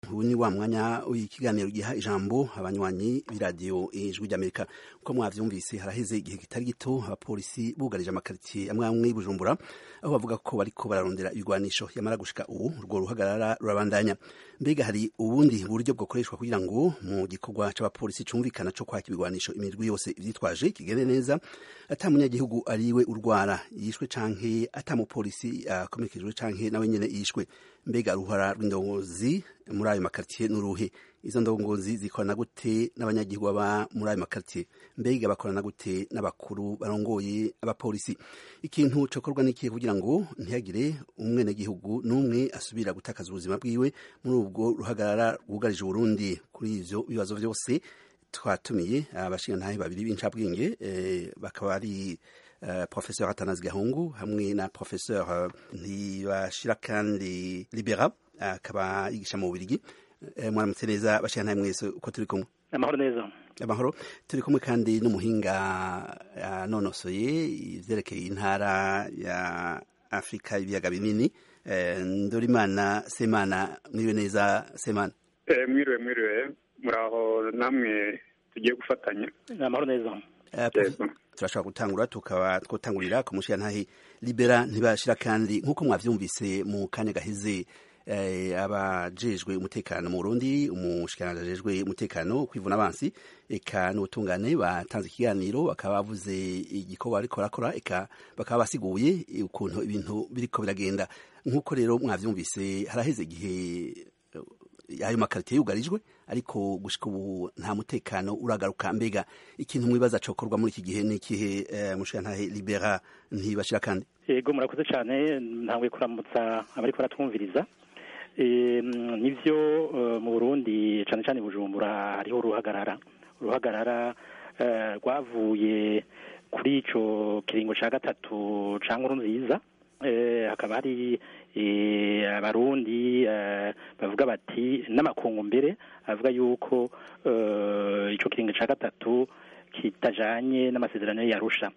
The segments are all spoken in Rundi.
ubu ni wa mwanya w'ikiganiro giha ijambo abanywanyi b'iradiyo ijwi ry'amerika uko mwavyumvise haraheze igihe kitari gito abapolisi bugarije amakaritsiye amwe amwe y'ubujumbura aho bavuga ko bariko bararondera ibigwanisho yamara gushika ubu urwo ruhagarara rurabandanya mbega hari ubundi buryo bwokoreshwa kugira ngo mu gikorwa c'abapolisi cumvikana co kwaka ibigwanisho imirwi yose ivyitwaje kigende neza ata munyagihugu ariwe urwara yishwe canke ata mupolisi akomerekejwe canke nawe nyene yishwe mbega ruhara rw'indongozi muri ayo makaritiye n'uruhe izo ndongozi zikorana gute n'abanyagihugu baba muri ayo makaritiye mbega bakorana gute n'abakuru barongoye abapolisi ikintu cokorwa n'ikihe kugira ngo ntihagire umwenegihugu n'umwe asubira gutakaza ubuzima bwiwe muri ubwo ruhagarara rwugarije uburundi kuri ivyo bibazo vyose twatumiye abashingantahe babiri b'incabwenge bakaba ari Uh, professeur Atanazi Gahungu hamwe na professeur uh, Ntibashira kandi Libera akaba uh, yigisha mu Bubiligi uh, mwaramutse neza bashira mwese uko turi kumwe amahoro neza amahoro turi kumwe kandi n'umuhinga yanonosoye ivyerekeye intara ya Afrika ibiyaga binini uh, Ndorimana Semana mwiriwe neza Semana eh, mwiriwe mwiriwe muraho namwe tugiye gufatanya amahoro neza uh, turashobora gutangura tukaba twotangurira ku mushirantahe libera ntibashira kandi nk'uko mwavyumvise mu kanya gaheze abajejwe umutekano mu Burundi umushikiranganje ajejwe umutekano kwivuna abansi eka n'ubutungane batanze ikiganiro bakaba bavuze igikorwa bariko barakora eka bakaba basiguye ukuntu ibintu biriko biragenda nk'uko rero mwavyumvise haraheze igihe ayo makaritiye yugarijwe ariko gushika ubu nta mutekano uragaruka mbega ikintu mwibaza cokorwa muri iki gihe n'ikihe uh, mushirantahe libera ntibashira kandi yego murakoze cyane ntabwo kuramutsa abariko baratwumviriza nivyo mu burundi cyane cyane bujumbura hariho uruhagarara uruhagarara rwavuye kuri ico kiringo ca gatatu ca nkuru nziza hakaba hari abarundi bavuga bati n'amakungu mbere avuga yuko icyo kiringo cya gatatu kitajanye n'amasezerano yarusha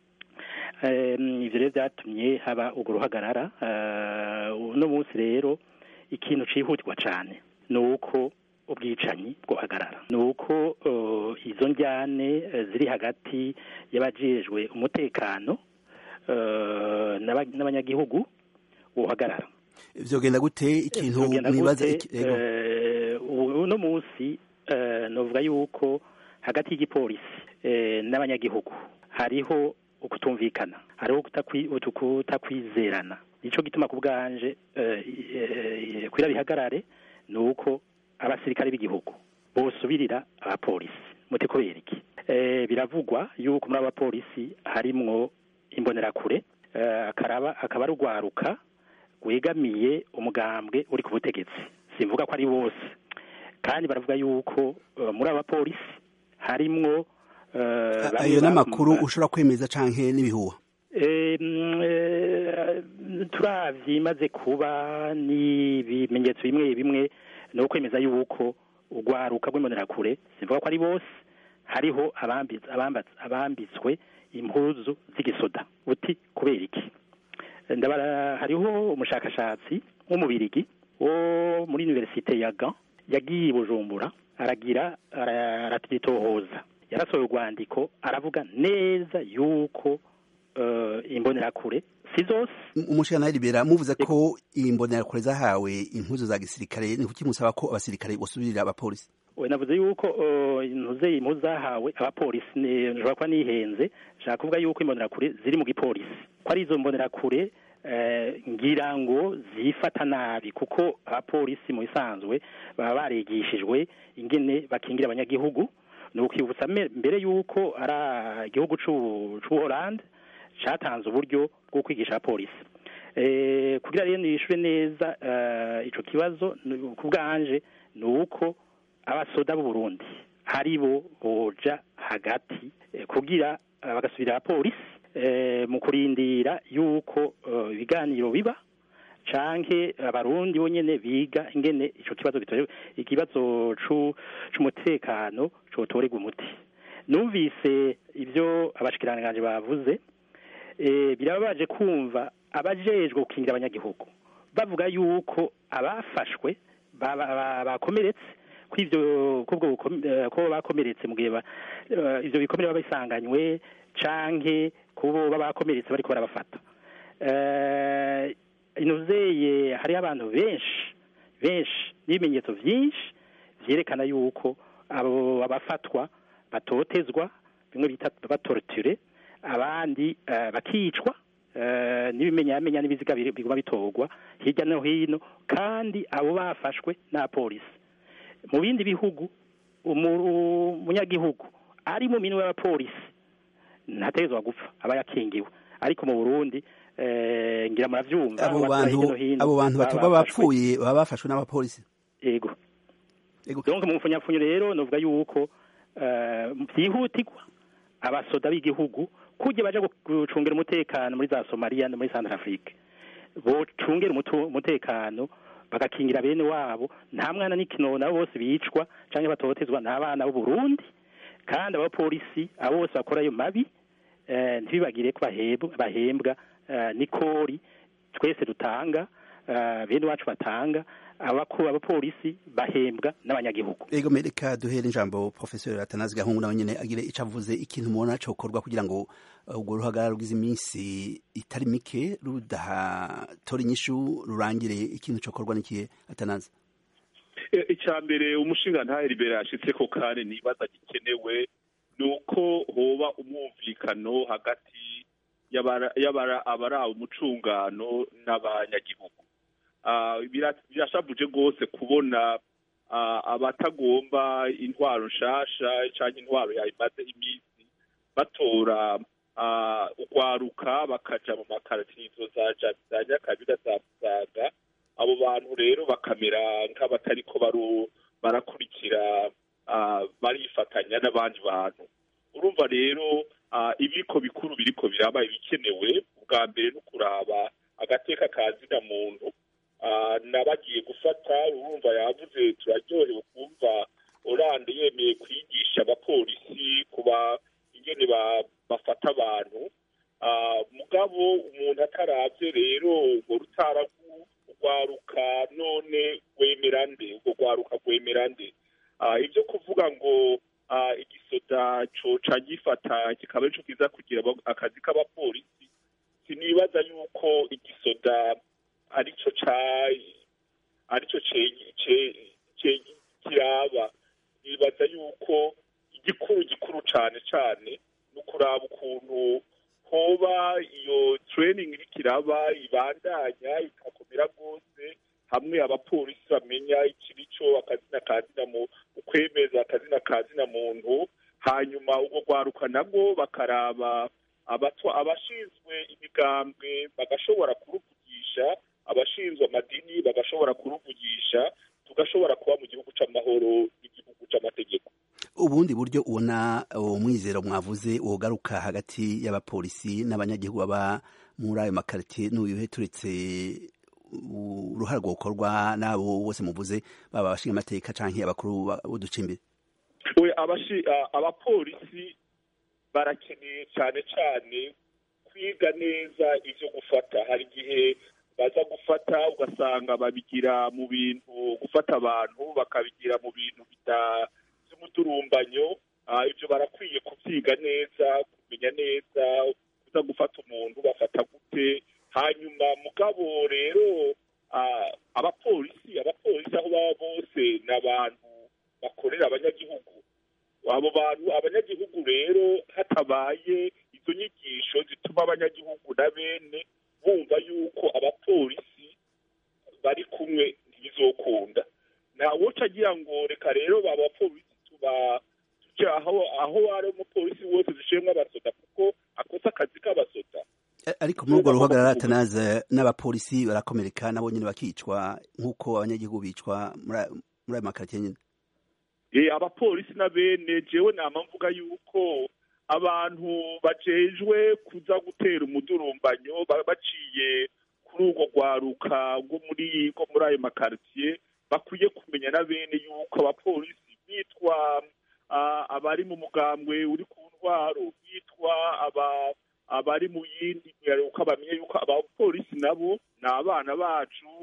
ibyo rero byatumye haba urwo ruhagarara uno munsi rero ikintu cyihutirwa cyane ni uko ubwicanyi bwohagarara ni uko izo njyane ziri hagati y'abajejwe umutekano n'abanyagihugu uhagarara vyogenda gute ikintu mwibaza uno munsi novuga yuko hagati y'igipolisi n'abanyagihugu hariho ukutumvikana hariho kutakwizerana nico gituma ku bwanje kwira bihagarare ni uko abasirikare b'igihugu bosubirira abapolisi muti kubera iki biravugwa yuko muri abapolisi harimwo imbonerakure akaraba akaba rugwaruka wegamiye umugambwe uri ku butegetsi simvuga ko ari bose kandi baravuga yuko muri abapolisi harimwo ayo n'amakuru ushobora kwemeza canke n'ibihuha turavye imaze kuba n'ibimenyetso bimwe bimwe ni ukwemeza yuko urwaruka rw'imbonerakure simvuga ko ari bose hariho abambitswe impuzu z'igisoda uti kubera iki ndabara hariho umushakashatsi w'umubirigi wo muri universite ya Gand yagiye Bujumbura aragira aratitohoza yarasohoye urwandiko aravuga neza yuko uh, imbonerakure si zose umushana libera muvuze ko imbonerakure zahawe impuzu za gisirikare ni kuki musaba ko abasirikare bosubirira abapolisi we navuze yuko ntuze impuzu zahawe abapolisi nshobora kuba nihenze nshaka kuvuga yuko imbonerakure ziri mu gipolisi ko ari izo mbonerakure ngira ngo zifata nabi kuko abapolisi mu bisanzwe baba barigishijwe ingene bakingira abanyagihugu ni ukwibutsa mbere yuko ari igihugu c'ubuholande catanze uburyo bwo kwigisha abapolisi kugira rero nishure neza ico kibazo ku bwanje ni uko abasoda b'uburundi hari bo boja hagati kugira bagasubira abapolisi mu kurindira yuko ibiganiro biba canke abarundi bonyene biga ingene ico kibazo gitorewe ikibazo c'umutekano cotorerwa umuti numvise ivyo abashikiranganje bavuze birababaje kumva abajejwe gukingira abanyagihugu bavuga yuko abafashwe ba- ba- ba- bakomeretse ko ivyo kubwo bukom- eh, ko bakomeretse mu gihe ba- eh, ivyo bikomere baba bisanganywe canke kubo baba bakomeretse bariko barabafata Eh, inuzeye hariho abantu benshi benshi n'ibimenyetso vyinshi vyerekana yuko abo abafatwa batotezwa bimwe bita batorture abandi eh, bakicwa eh, n'ibimenyamenya n'ibiziga biri- biguma bitorwa hirya no hino kandi abo bafashwe na polisi mu bindi bihugu umu- umunyagihugu ari mu minwe y'abapolisi ntategerezwa gupfa aba yakingiwe ariko mu Burundi eh, ngira muravyumva abo aho batura bantu hirya no hino abo bantu baba batorwa bafashwe. bapfuye baba bafashwe n'abapolisi yego Yego. donc mu mfunyapfunyo rero novuga yuko eh, vyihutirwa abasoda b'igihugu kujya baja gu- gucungera umutekano muri za Somalia no muri Central Afrique bocungera umutu- umutekano bagakingira bene wabo nta mwana n'ikinona abo bose bicwa canke batotezwa n'abana b'u Burundi kandi abapolisi abo bose bakora ayo mabi eh, ntibibagire ko bahembwa bahembwa eh, n'ikori twese dutanga eh, bene wacu batanga abakuru abapolisi bahembwa n'abanyagihugu Ego mereka duhere ijambo Professor Atanazi Gahungu nawe nyene agire ico avuze ikintu mubona cokorwa kugira ngo uh, urwo ruhagarara rugize iminsi itari mike rudahatora inyishu rurangire ikintu cokorwa n'ikihe Atanazi E- icya mbere umushinga ntaheribere yashitse ko kandi nibaza gikenewe ni uko hoba umwumvikano hagati y'abara- y'abara- abari umucungano n'abanyagihugu Ah, bira- birashavuje rwose kubona ah, abatagomba intwaro nshasha cyangwa intwaro yayimaze iminsi batora ah, urwaruka bakaja mu makaratizo za Ja- za nyakabira za musaga abo bantu rero bakamera nk'abatariko baru- barakurikira ah, barifatanya n'abandi bantu urumva rero ah, ibiko bikuru biriko biraba ibikenewe ubwa mbere no kuraba agateka ka zina muntu Ah, nabagiye gufata urumva yavuze turaryohewe kumva oranje yemeye kwigisha abapolisi kuba ingene ba- bafata abantu Ah, mugabo umuntu ataravye rero urwo rutara rwaruka none rwemera nde urwo rwaruka rwemera nde Ah, ibyo kuvuga ngo ah, igisoda coca gifata kikaba arico kiza kugira aba- akazi k'abapolisi sinibaza yuko igisoda arico ca arico ce- ce- ce- kiraba nibaza yuko igikuru gikuru cane cane ni ukuraba ukuntu hoba iyo training iriko iraba ibandanya ikakomera rwose hamwe abapolisi bamenya ikirico akazina ka zina mu ukwemeza akazina ka zina muntu hanyuma ubwo rwaruka nabwo bakaraba abatwa abashinzwe imigambwe bagashobora kuruvugisha abashinzwe amadini bagashobora kuruvugisha tugashobora kuba mu gihugu c'amahoro n'igihugu c'amategeko ubundi buryo ubona umwizero mwavuze wogaruka hagati y'abapolisi n'abanyagihugu baba muri ayo makaritiye n'uyuhe turetse uruhare rwokorwa n'abo bose muvuze baba abashinga amateka canke abakuru ba- b'uducimbiri we abashi a- abapolisi barakeneye cyane cyane kwiga neza ivyo gufata hari igihe baza gufata ugasanga babigira mu bintu gufata abantu bakabigira mu bintu bita by'umuturumbanyo Ah, ivyo barakwiye kuvyiga neza kumenya neza kuza gufata umuntu bafata gute hanyuma mugabo rero ah, abapolisi abapolisi aho baba bose ni abantu bakorera abanyagihugu abo bantu abanyagihugu rero hatabaye izo nyigisho zituma abanyagihugu na bene bumva yuko abapolisi bari kumwe ntibizokunda nta woca agira ngo reka rero ba bapolisi tuba tuje aho aho ari umupolisi wose dushiremwo abasoda kuko akoze akazi k'abasoda A- ariko muri urwo ruhagarara atanaze n'abapolisi barakomereka nabo nyene bakicwa nk'uko abanyagihugu bicwa muri ayo- muri ayo makaritiye nyene Eh, abapolisi na bene jewe nama mvuga yuko abantu bajejwe kuza gutera umudurumbanyo ba- baciye kuri urwo rwaruka rwo muri rwo muri ayo makaritiye bakwiye kumenya na bene yuko abapolisi bitwa ah, abari mu mugambwe uri ku ntwaro bitwa aba abari mu yindi uko bamenye yuko abapolisi nabo ni abana bacu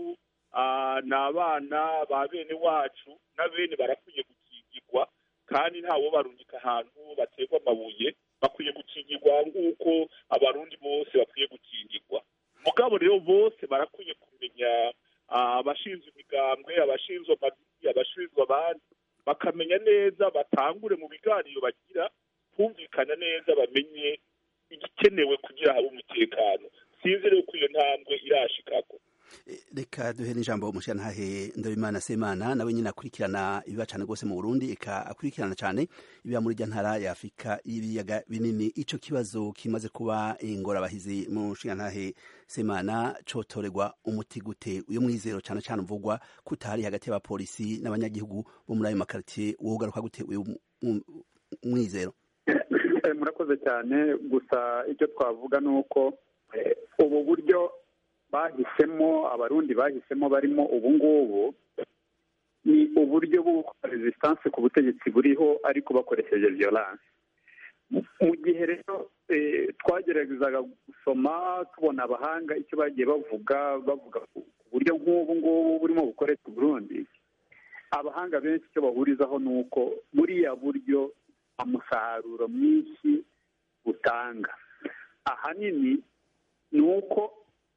ni abana ba bene wacu na bene barakwiye gukingirwa kandi ntawo barungika ahantu baterwa amabuye bakwiye gukingirwa nk'uko abarundi bose bakwiye gukingirwa mugabo rero bose barakwiye kumenya abashinzwe imigambwe abashinzwe amadini abashinzwe abandi bakamenya neza batangure mu biganiro bagira kumvikana neza bamenye igikenewe kugira habe umutekano sinzi rero ko iyo ntambwe irashikako reka duhere ijambo umushyiranahahe ndabimana semana nawe nyine akurikirana ibiba cyane rwose mu burundi eka akurikirana cyane ibiba muri rya ntara ya afurika y'ibiyaga binini icyo kibazo kimaze kuba ingorabahizi mu nshingantahe semana cotorerwa umuti gute uyu mwizero cyane cyane uvugwa ko utahari hagati y'abapolisi n'abanyagihugu bo muri ayo makaritsiye wowe ugaruka gute uyu mwizero murakoze cyane gusa icyo twavuga ni uko ubu buryo bahisemo abarundi bahisemo barimo ubu ngubu ni uburyo bwo gukora resistance ku butegetsi buriho ariko bakoresheje violence mu gihe rero twageragezaga gusoma tubona abahanga icyo bagiye bavuga bavuga ku buryo nk'ubu ngubu burimo bukoreshwa Burundi abahanga benshi icyo bahurizaho ni uko buriya buryo umusaruro mwinshi butanga ahanini ni uko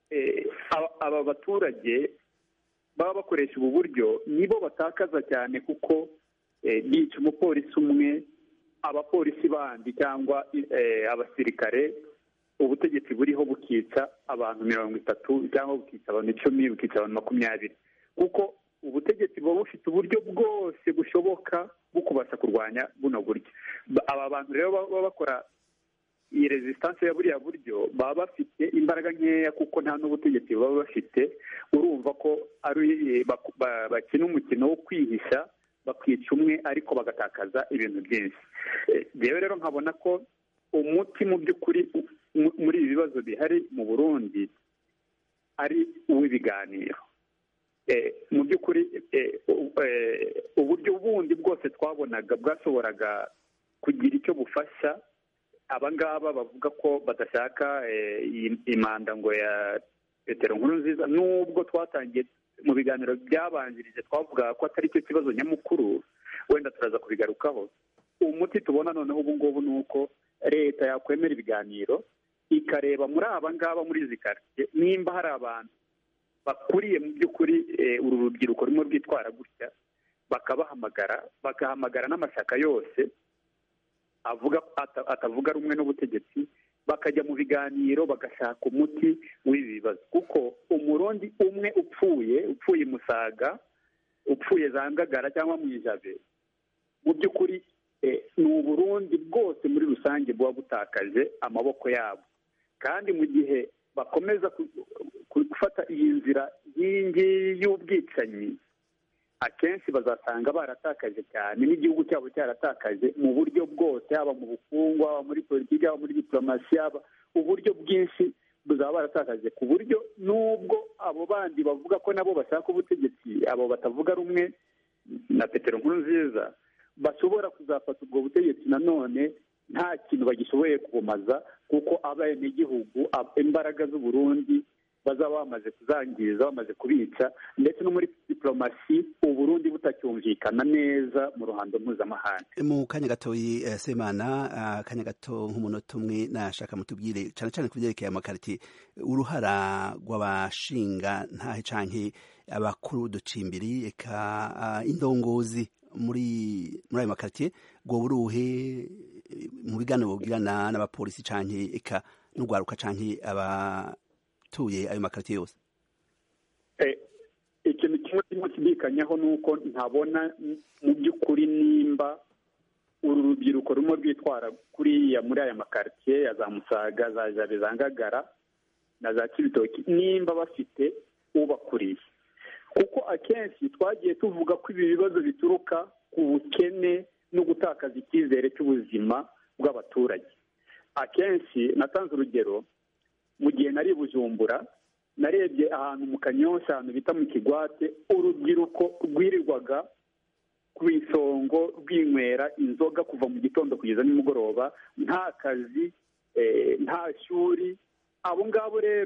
aba baturage baba bakoresha ubu buryo nibo batakaza cyane kuko bica umupolisi umwe abapolisi bandi cyangwa abasirikare ubutegetsi buriho bukica abantu mirongo itatu cyangwa bukica abantu icumi bukica abantu makumyabiri kuko ubutegetsi buba bufite uburyo bwose bushoboka bwo kubasha kurwanya buno buryo aba bantu rero baba bakora iyi resistance ya buriya buryo baba bafite imbaraga nkeya kuko nta n'ubutegetsi baba bafite urumva ko ari bakina umukino wo kwihisha bakica umwe ariko bagatakaza ibintu byinshi rero rero nkabona ko umuti mu by'ukuri muri ibi bibazo bihari mu burundi ari uw'ibiganiro mu by'ukuri uburyo bundi bwose twabonaga bwashoboraga kugira icyo bufasha abangaba bavuga ko badashaka imanda ngo ya petero nkuru nziza nubwo twatangiye mu biganiro byabanjirije twavuga ko atari cyo kibazo nyamukuru wenda turaza kubigarukaho umuti tubona noneho ubu ngubu ni uko leta yakwemera ibiganiro ikareba muri aba ngaba muri izi karitsiye nimba hari abantu bakuriye mu by'ukuri uru rubyiruko rumwe rwitwara gutya bakabahamagara bagahamagara n'amashyaka yose avuga atavuga rumwe n'ubutegetsi bakajya mu biganiro bagashaka umuti w'ibi bibazo kuko umurundi umwe upfuye upfuye musaga upfuye za ngagara cyangwa mu ijabe mu by'ukuri ni uburundi bwose muri rusange buba butakaje amaboko yabo kandi mu gihe bakomeza gufata iyi nzira y'ingi y'ubwicanyi akenshi bazasanga baratakaje cyane n'igihugu cyabo cyaratakaje mu buryo bwose haba mu bukungu haba muri politiki haba muri diplomasi haba uburyo bwinshi buzaba baratakaje ku buryo n'ubwo abo bandi bavuga ko nabo bashaka ubutegetsi abo batavuga rumwe na petero nkuru nziza bashobora kuzafata ubwo butegetsi nanone nta kintu bagishoboye kubumaza kuko abenegihugu imbaraga z'uburundi bazaba bamaze kuzangiza bamaze kubica ndetse no muri diplomasi uburundi butacyumvikana neza mu ruhando mpuzamahanga mu kanya gatoyi semana akanya gato nk'umunota umwe nashaka mutubwire cyane cyane ku byerekeye amakariti uruhara rw'abashinga ntahe canke abakuru ducimbiri eka indongozi muri muri ayo makaritiye ngo buruhe mu biganiro bugirana n'abapolisi canke eka n'urwaruka canke aba tuye ayo makaritiye yose ikintu kimwe kirimo kidikanyaho ni uko ntabona mu by'ukuri nimba uru rubyiruko rumwe rwitwara kuriya muri aya makaritiye ya za musaga za jabe za ngagara na za kibitoki nimba bafite ubakuriye kuko akenshi twagiye tuvuga ko ibi bibazo bituruka ku bukene no gutakaza icyizere cy'ubuzima bw'abaturage akenshi natanze urugero mu gihe nari bujumbura narebye ahantu mu kanyosha ahantu bita mu kigwate urubyiruko rwirirwaga ku isongo rwinywera inzoga kuva mu gitondo kugeza nimugoroba nta kazi nta shuri abo ngabo rero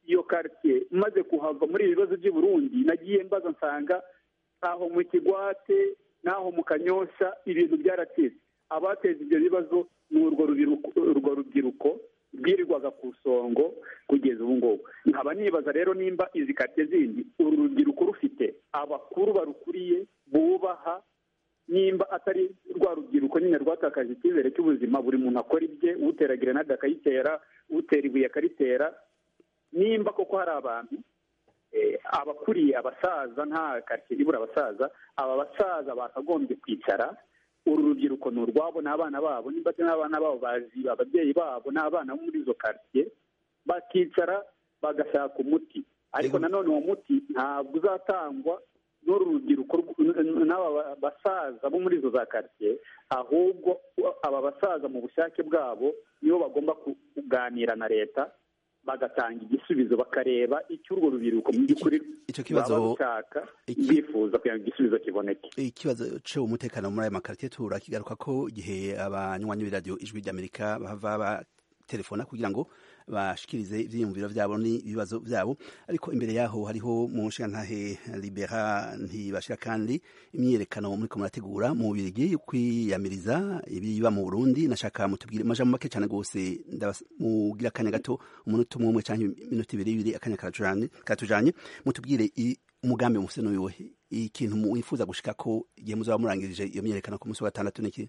iyo karitsiye maze kuhava muri ibi bibazo by'i Burundi nagiye mbaza nsanga aho mu kigwate n'aho mu kanyosha ibintu byaracitse abateza ibyo bibazo ni urwo rubyiruko rwirirwaga ku isongo kugeza ubu ngubu nkaba nibaza rero nimba izi karitsiye zindi uru rubyiruko rufite abakuru barukuriye bubaha nimba atari rwa rubyiruko nyine rwatakaje icyizere cy'ubuzima buri muntu akora ibye utera gerenade akayitera utera ibuye akaritera nimba koko hari abantu abakuriye abasaza nta karitsiye ibura abasaza aba basaza bakagombye kwicara uru rubyiruko ni urwabo n'abana babo nimba n'abana babo bazi ababyeyi babo n'abana bo muri izo karitsiye bakicara bagashaka umuti ariko nanone uwo muti ntabwo uzatangwa n'uru rubyiruko n'aba basaza bo muri izo za karitsiye ahubwo aba basaza mu bushake bwabo nibo bagomba kuganira na leta bagatanga igisubizo bakareba icyo urwo rubyiruko mu by'ukuri baba bashaka bifuza kugira ngo igisubizo kiboneke ikibazo cy'umutekano muri aya makaritiye turakigaruka ko igihe abanywanyi b'iradiyo ijwi ry'amerika bava telefona kugira ngo bashikirize ivyiyumviro vyabo n'ibibazo vyabo ariko imbere yaho hariho mu nshingantahe libera ntibashira kandi imyiyerekano muriko murategura mu bubirigi kwiyamiriza ibiba mu burundi nashaka mutubwire amajambo make cane gose mugira akanya gato umunota umwe umwe canke iminota ibiri ibiri akanya karatujanye mutubwire umugambi mufise n'uwiwe ikintu mwifuza gushika ko igihe muzaba murangirije iyo myiyerekano ku munsi wa gatandatu niki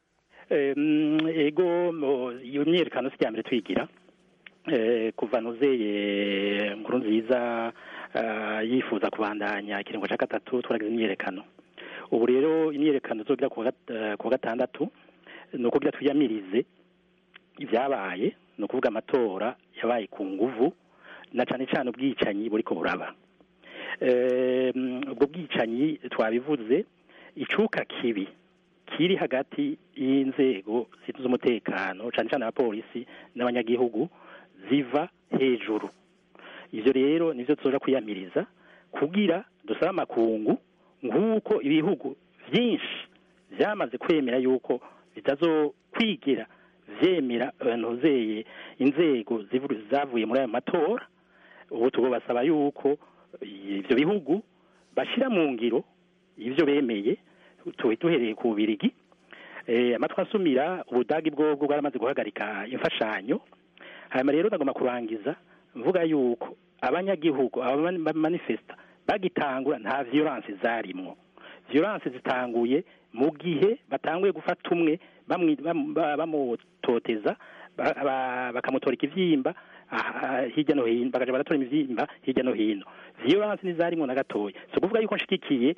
ego iyo myiyerekano si mbere twigira kuva nuzeye nkuru nziza yifuza kubandanya ikiringo cya gatatu turagize imyiyerekano ubu rero imyiyerekano zogira ku wa gatandatu ni ukugira twiyamirize ibyabaye ni ukuvuga amatora yabaye ku nguvu na cyane cyane ubwicanyi buri ko buraba ubwo bwicanyi twabivuze icuka kibi kiri hagati y'inzego z'umutekano cyane cyane abapolisi n'abanyagihugu ziva hejuru ibyo rero nibyo tuza kwiyamiriza kugira dusaba amakungu nk'uko ibihugu byinshi byamaze kwemera yuko bitazokwigira byemera ntuzeye inzego zavuye muri ayo matora ubu tubasaba yuko ibyo bihugu bashyira mu ngiro ibyo bemeye duhereye ku bubirigi amatwi asumira ubudagi bwobwo bwaramaze guhagarika imfashanyo hanyuma rero ndagomba kurangiza mvuga yuko abanyagihugu abamanifesta bagitangura nta violence zarimwo violence zitanguye mu gihe batanguye gufata umwe bamutoteza bakamutora ikivyimba hirya no hino bakaja baratora imivyimba hirya no hino violence ntizarimwo na gatoya si ukuvuga yuko nshigikiye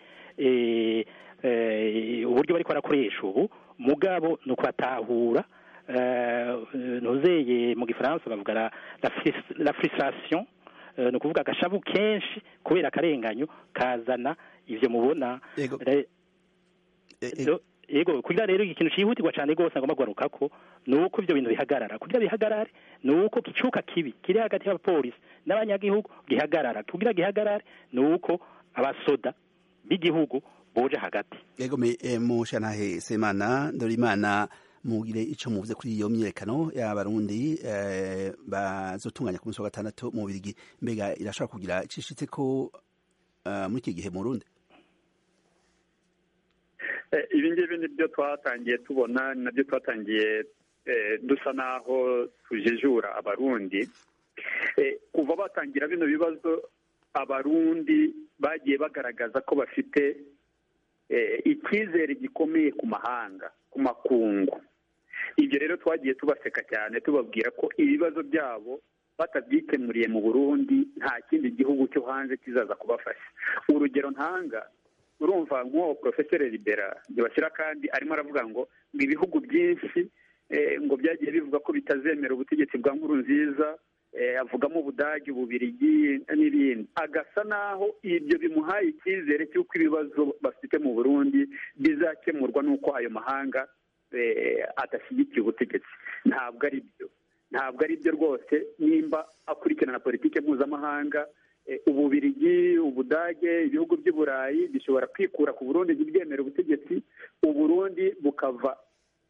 uburyo bariko barakoresha ubu mugabo ni ukubatahura ntuzeye mu gifaransa bavuga la frustration ni ukuvuga agashavu kenshi kubera akarenganyo kazana ivyo mubona yego kugira rero ikintu cihutirwa cane rwose agomba kugaruka ko ni uko ivyo bintu bihagarara kugira bihagarare ni uko kicuka kibi kiri hagati y'abapolisi n'abanyagihugu gihagarara kugira gihagarare ni uko abasoda b'igihugu boje hagati yego mu shantahe semana ndorimana mugire ico muvuze kuri iyo myiyerekano y'abarundi bazotunganya ku munsi wa gatandatu mu Bubiligi mbega irashobora kugira icishitse ko muri iki gihe mu Burundi ibi ngibi ni byo twatangiye tubona ni nabyo twatangiye dusa naho tujejura abarundi kuva batangira bino bibazo abarundi bagiye bagaragaza ko bafite icyizere gikomeye ku mahanga ku makungu ibyo rero twagiye tubaseka cyane tubabwira ko ibibazo byabo batabyikemuriye mu burundi nta kindi gihugu cyo hanze kizaza kubafasha urugero ntanga urumva nk'uwo porofeseri libera ntibashyira kandi arimo aravuga ngo ngo ibihugu byinshi ngo byagiye bivuga ko bitazemera ubutegetsi bwa nkuru nziza avugamo ubudage ububirigi n'ibindi agasa naho ibyo bimuhaye icyizere cy'uko ibibazo bafite mu burundi bizakemurwa n'uko ayo mahanga adashyigikiye ubutegetsi ntabwo ari byo ntabwo ari byo rwose nimba akurikirana politiki mpuzamahanga ububirigi ubudage ibihugu by'i burayi bishobora kwikura ku burundi ntibyemere ubutegetsi uburundi bukava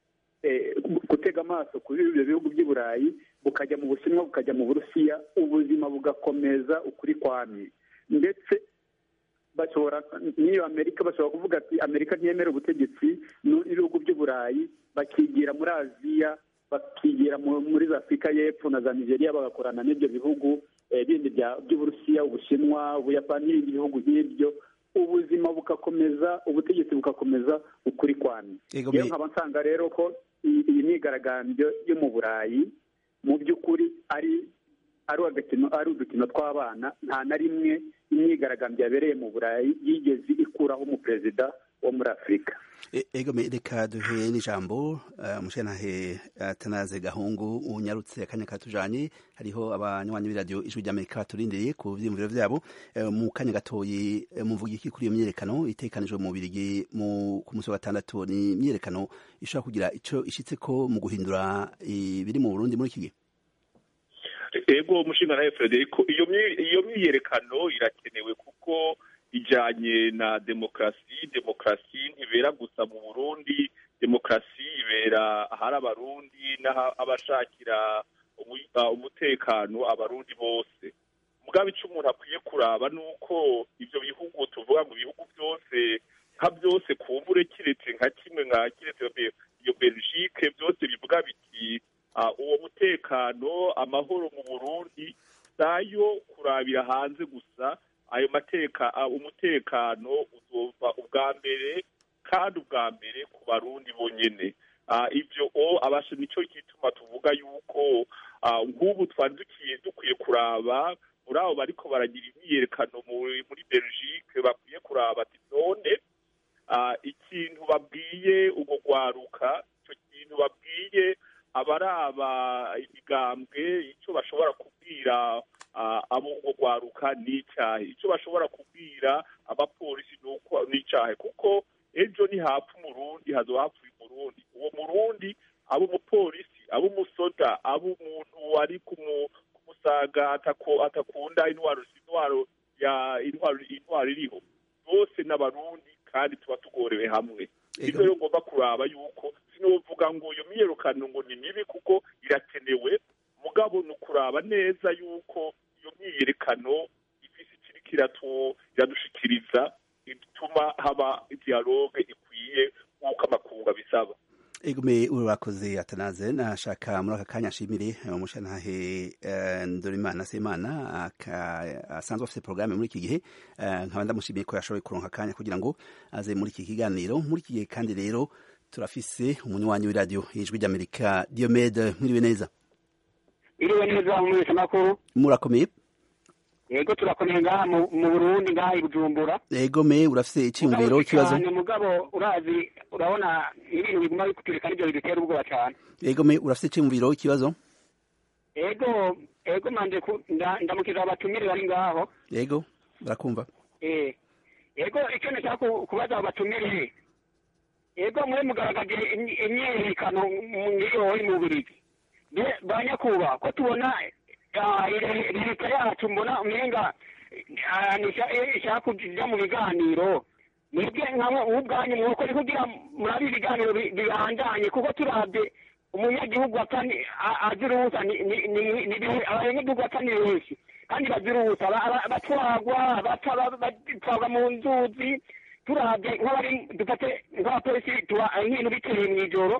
gutega amaso kuri ibyo bihugu by'i burayi bukajya mu bushinwa bukajya mu burusiya ubuzima bugakomeza ukuri kwamye ndetse bashobora n'iyo amerika bashobora kuvuga ati amerika ntiyemera ubutegetsi n'ibihugu by'i burayi bakigira muri aziya bakigira muri za afurika y'epfo na za nigeria bagakorana n'ibyo bihugu bindi by'uburusiya ubushinwa ubuyapani n'ibindi bihugu nk'ibyo ubuzima bugakomeza ubutegetsi bugakomeza ukuri kwamye rero nkaba nsanga rero ko iyi myigaragambyo yo mu burayi mu by'ukuri ari ari udukino tw'abana nta na rimwe imyigaragambyo yabereye mu burayi yigeze ikuraho umuperezida wo muri afurika ego reka duhe n'ijambo umushenahe tanaze gahungu unyarutse akanya katujanye hariho abanywanyi b'iradiyo ijwi ry'amerika turindiriye ku vyiyumviro vyabo mu kanya gatoyi muvuga iki kuri iyo myiyerekano itekanijwe mu birigi ku munsi wa gatandatu ni imyiyerekano ishobora kugira ico ishitseko mu guhindura ibiri mu burundi muri iki gihe ego umushinga nawe frederico iyo myiyerekano irakenewe kuko ijanye na demokarasi demokarasi ntibera gusa mu burundi demokarasi ibera ahari abarundi n'abashakira umutekano abarundi bose mugabo icyo umuntu akwiye kuraba ni uko ibyo bihugu tuvuga ngo ibihugu byose nka byose kumbure kiretse nka kimwe nka kiretse iyo belgique byose bivuga biti uwo mutekano amahoro mu burundi sayo kurabira hanze gusa ayo mateka umutekano uzova ubwa mbere kandi ubwa mbere ku barundi bonyene ibyo o abasha nicyo gituma tuvuga yuko nk'ubu twari dukiye dukwiye kuraba muri abo bariko baragira imyiyerekano muri belgique bakwiye kuraba ati none ikintu babwiye ubwo rwaruka icyo kintu babwiye abaraba imigambwe icyo bashobora kubwira abo ngo rwaruka ni icyahe icyo bashobora kubwira abapolisi ni uko ni icyahe kuko ejo ntihapfa umurundi hazo hapfuye umurundi uwo murundi abo umupolisi abo umusoda abo umuntu ari kumusaga atakunda intwaro intwaro ya intwaro intwaro iriho bose n'abarundi kandi tuba tugorewe hamwe nibyo rero ngomba kuraba yuko sinovuga ngo iyo myiyerekano ngo ni mibi kuko irakenewe mugabo ni ukuraba neza yuko iyo myiyerekano ifise ikiriko iradushikiriza ituma haba dialogue ikwiye nk'uko amakungu abisaba egume urakoze atanaze nashaka muri aka kanya nshimire umushantahe ndorimana semana asanzwe afite porogaramu muri iki gihe nkaba ndamushimiye ko yashoboye kuronka akanya kugira ngo aze muri iki kiganiro muri iki gihe kandi rero turafise umunywanyi w'iradiyo ijwi ry'amerika diomede mwiriwe neza iriwe neza mu mwese makuru murakomeye yego turakomeye ngaha mu burundi ngaha i bujumbura yego me urafise icyiyumviro ikibazo mugabo urazi urabona ibintu biguma bikuturika nibyo bidutera ubwoba cyane yego me urafise icyiyumviro ikibazo yego yego manje ndamukiza abatumire bari ngaho yego barakumva eh yego icyo nashaka kubaza abatumire yego muri mugaragaje imyiyerekano ngiyo mu Bubiligi banyakuba ko tubona leta yacu mbona umenga ishaka kuja mu biganiro mwebwe nkabo ubwanyu mwuko ni kugira murabe ibiganiro bibandanye kuko turabye umunyagihugu azira ubusa abanyagihugu bapfa ni benshi kandi bazira ubusa batwagwa batwagwa mu nzuzi turabye nk'abari dufate nk'abapolisi tuba nk'ibintu biteye mw'ijoro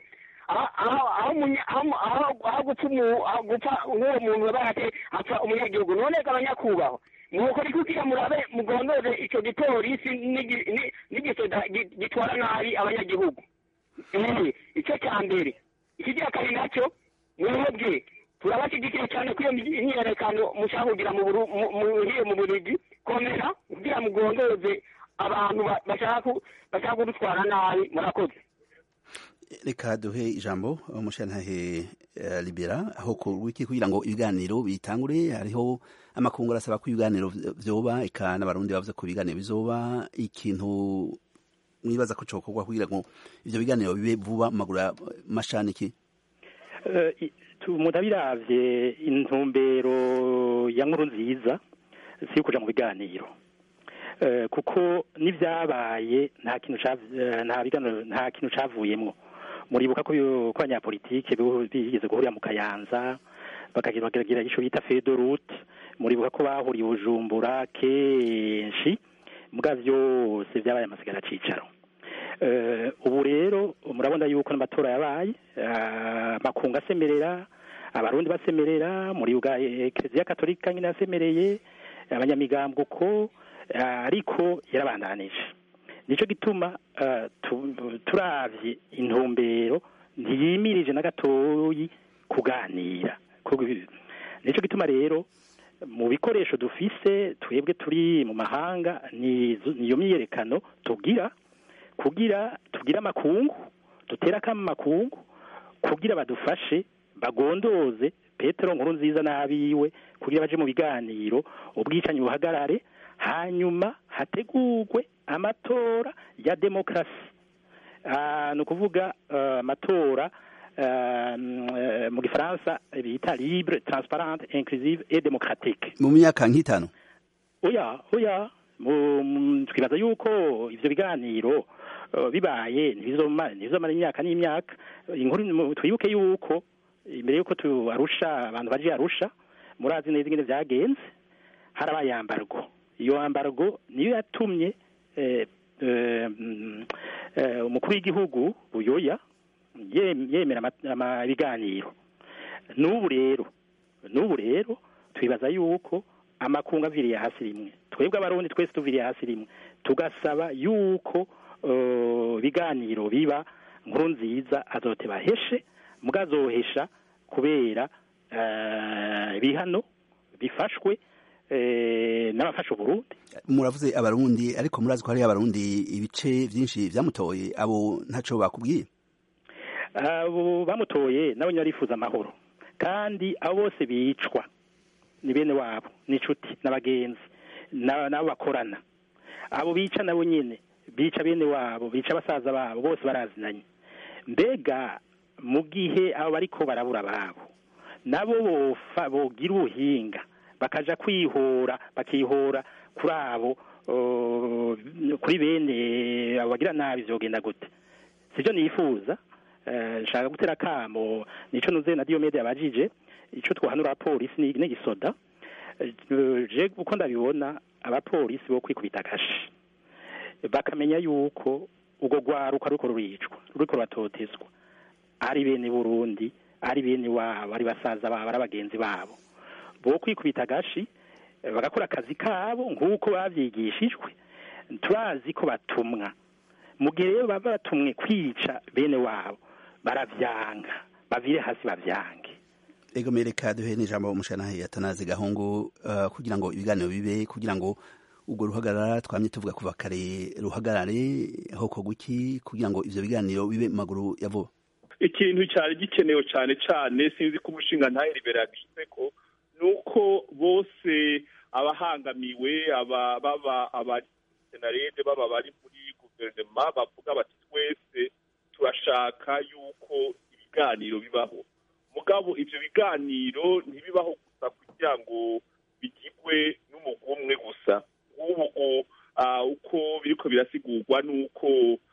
aho gupfa nk'uwo muntu yabaye apfa umunyagihugu none abanyakubahwa nuko ari kugira murabe mugondoze icyo gipolisi n'igisoda gitwara nabi abanyagihugu icyo cya mbere ikigira kabiri nacyo mwebwe turabashyigikiye cyane ko iyo myiyerekano mushaka kugira muhiye mu burigi komera kugira mugondoze abantu bashaka kudutwara nabi murakoze reka duhe ijambo umushantahe libera aho wiki kugira ngo ibiganiro bitangure hariho amakungu arasaba ko ibiganiro vyoba eka n'abarundi bavuze ko ibiganiro bizoba ikintu mwibaza ko cokorwa kugira ngo ivyo biganiro bibe vuba mu maguru mashaniki umuntu abiravye intumbero ya nkuru nziza si kuja mu biganiro kuko n'ivyabaye nta kintu nta biganiro nta kintu cavuyemwo muribuka ko ko abanyapolitike bigeze guhurira mu kayanza bakagira icyo bita fedorute muribuka ko bahuriye bujumbura kenshi mbwa byose byabaye amasigara cicaro ubu rero murabona yuko n'amatora yabaye amakungu asemerera abarundi basemerera muri kiliziya katolika nyine yasemereye abanyamigambwe uko ariko yarabandanije nicyo gituma turavye intumbero ntiyimirije na gatoyi kuganira nicyo gituma rero mu bikoresho dufise twebwe turi mu mahanga niyo myiyerekano tugira kugira tugire amakungu dutera akama amakungu kugira badufashe bagondoze petero nkuru nziza n'abiwe kugira baje mu biganiro ubwicanyi buhagarare hanyuma hategurwe amatora ya demokarasi ni ukuvuga amatora mu gifaransa bita libre transparente inclusive et démocratique mu myaka nk'itanu oya oya twibaza yuko ivyo biganiro bibaye ntibizomara imyaka n'imyaka inkuru twibuke yuko imbere yuko tuarusha abantu baje arusha murazi neza ingene vyagenze harabaye yambargo iyo yambargo niyo yatumye umukuru w'igihugu buyoya yemera ibiganiro n'ubu rero n'ubu rero twibaza yuko amakungu aviriye hasi rimwe twebwe abarundi twese tuviriye hasi rimwe tugasaba yuko ibiganiro biba nkuru nziza azote baheshe mugazohesha kubera ibihano bifashwe n'abafasha uburundi muravuze abarundi ariko murazi ko hari abarundi ibice byinshi byamutoye abo ntaco bakubwiye abo bamutoye nabo barifuza amahoro kandi abo bose bicwa ni bene wabo n'inshuti n'abagenzi n'abo bakorana abo bica nabo nyine bica bene wabo bica basaza babo bose barazinanye mbega mu gihe abo bariko barabura ababo nabo bogira ubuhinga bakaja kwihora bakihora kuri abo kuri bene abo bagira nabi vyogenda gute sivyo nifuza nshaka gutera kamo nico nuze na Diomede yabajije ico twahanura abapolisi n'igisoda je uko ndabibona abapolisi bo kwikubita agashi bakamenya yuko ubwo rwaruka ruriko ruricwa ruriko ruratotezwa ari bene burundi ari bene wabo ari basaza babo ari abagenzi babo bo kwikubita agashi bagakora akazi kabo nk'uko bavyigishijwe turazi ko batumwa mu gihe rero baba batumwe kwica bene wabo baravyanga bavire hasi bavyange ego mereka duhe n'ijambo umushanahe atanaze gahungu uh, kugira ngo ibiganiro bibe kugira ngo ubwo ruhagarara twamye tuvuga kuva kare ruhagarare hoko guki kugira ngo ivyo biganiro bibe mu maguru ya vuba ikintu cyari gikenewe cyane cyane sinzi ko umushinga ntahe liberagise ko nuko bose abahangamiwe aba baba abari senarede baba bari muri guverinoma bavuga bati twese turashaka yuko ibiganiro bibaho mugabo ivyo biganiro ntibibaho gusa kugira ngo bigirwe n'umugwi umwe gusa nk'ubu uko biriko birasigurwa n'uko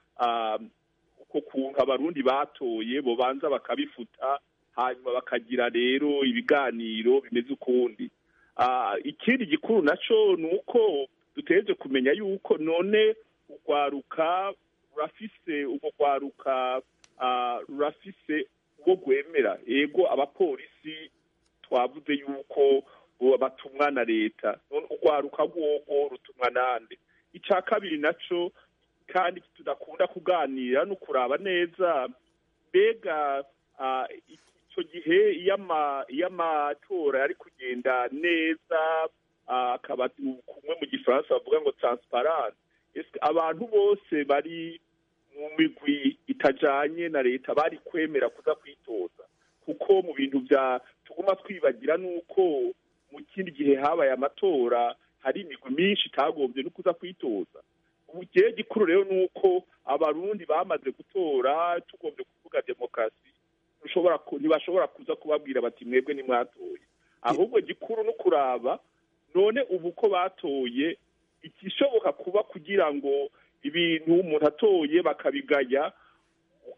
uko kuntu abarundi batoye bobanza bakabifuta hanyuma bakagira rero ibiganiro bimeze ukundi ikindi gikuru naco ni uko dutegereje kumenya yuko none urwaruka rurafise urwo rwaruka rurafise uwo rwemera yego abapolisi twavuze yuko batumwa na leta none urwaruka rwogo rutumwa nande icya kabiri naco kandi tudakunda kuganira no kuraba neza mbega icyo gihe iyo amatora yari kugenda neza akaba kumwe mu gifaransa bavuga ngo transparent abantu bose bari mu migwi itajanye na leta bari kwemera kuza kwitoza kuko mu bintu bya tuguma twibagira nuko mu kindi gihe habaye amatora hari imigwi myinshi itagombye no kuza kwitoza ubugihe gikuru rero ni uko abarundi bamaze gutora tugombye kuvuga demokarasi ntibashobora kuza kubabwira bati mwebwe nimwatoye ahubwo gikuru no kuraba none ubu ko batoye igishoboka kuba kugira ngo ibintu umuntu atoye bakabigaya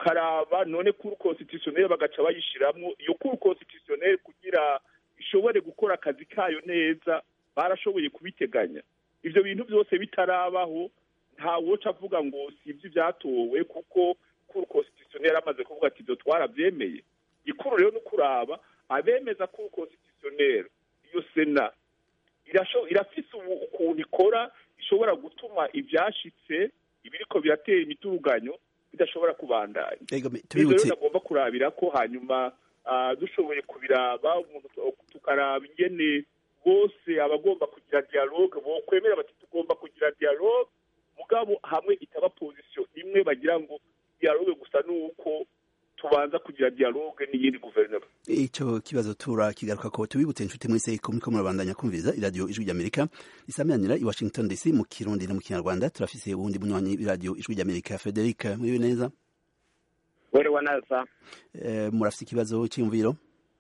tukaraba none kuri constitutionnel bagaca bayishiramwo iyo kuri constitutionnel kugira ishobore gukora akazi kayo neza barashoboye kubiteganya ivyo bintu byose bitarabaho nta woca avuga ngo si ibyo byatowe kuko kuri constitutionnel amaze kuvuga ati ibyo twarabyemeye ikuru rero no kuraba abemeza kuri constitutionnel iyo sena irasho irafise ubu ukuntu ikora ishobora gutuma ibyashitse ibiriko biratera imituruganyo bidashobora kubandanya Ego, me- ivyo tubibutse rero nagomba kurabira ko hanyuma ah, dushoboye kubiraba umuntu tu- tukaraba ingene bose abagomba kugira dialogue bokwemera bati tugomba kugira dialogue mugabo hamwe itaba position imwe bagira ngo dialogue gusa nuko tubanza kugira dialogue n'iyindi guverinoma ico kibazo tura kigaruka ko tubibutse inshuti mwese ko muriko murabandanya kumviriza iradiyo ijwi ry'amerika risamiranira i washington dc mu kirundi no mu kinyarwanda turafise uwundi munywanyi w'iradiyo ijwi ry'amerika frederic muriwe neza wiriwe neza Eh, murafise ikibazo c'iyumviro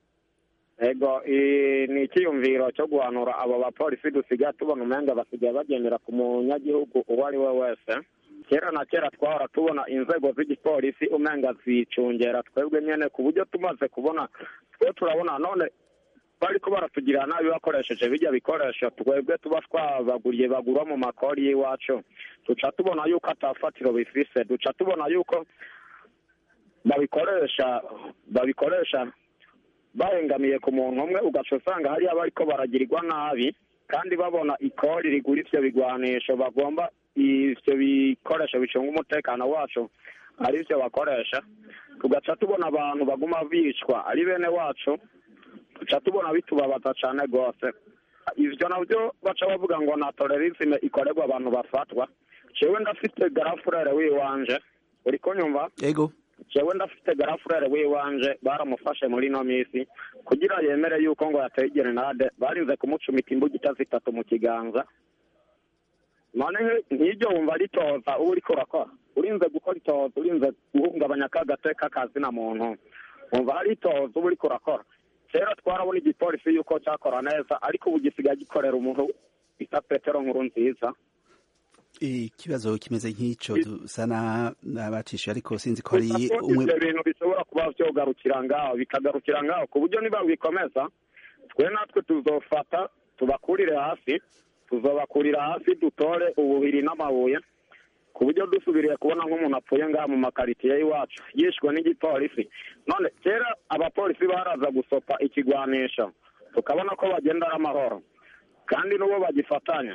ego i- ni icyiyumviro cyo guhanura abo bapolisi dusigaye tubona umenga basigaye bagendera ku munyagihugu uwo ari we wese kera na kera twahora tubona inzego z'igipolisi umenga zicungera twebwe nyene ku buryo tumaze kubona twe turabona none bariko baratugirira nabi bakoresheje bijya bikoresho twebwe tuba twabaguriye bagura mu makori y'iwacu duca tubona yuko atafatiro bifise duca tubona yuko babikoresha babikoresha bahengamiye ku muntu umwe ugaca usanga hariya bariko baragirirwa nabi kandi babona ikori rigura ivyo bigwanisho bagomba ivyo bikoresho bicunga umutekano wacu ari vyo bakoresha tugaca tubona abantu baguma bicwa ari bene wacu tuca tubona bitubabaza cane rwose ivyo navyo baca bavuga ngo na tolerisme ikorerwa abantu bafatwa jewe ndafite garafurere wiwanje uri kunyumva ego jewe ndafite garafurere wiwanje baramufashe muri ino minsi kugira yemere yuko ngo yateye gerenade barinze kumucumita imbugita zitatu mu kiganza none nk'iryo wumva ritoza uba uriko urakora urinze gukora itoza urinze guhungabanya ka gateka kazina muntu wumva hari itoza uba uriko urakora kera twarabona igipolisi yuko cyakora neza ariko ubu gisigaye gikorera umuntu bita petero nkuru nziza ikibazo kimeze nk'ico dusa na- n'abacishe ariko sinzi ko ari Gusa ko umwe ivyo bintu bishobora kuba vyogarukira ngaho bikagarukira ngaho ku buryo niba bikomeza twe natwe tuzofata tubakurire hasi tuzobakurira hasi dutore ubuhiri n'amabuye ku buryo dusubiriye kubona nk'umuntu apfuye ngaha mu makaritiye y'iwacu yishwe n'igipolisi none kera abapolisi baraza gusopa ikigwanisho tukabona ko bagenda ari amahoro kandi n'uwo bagifatanya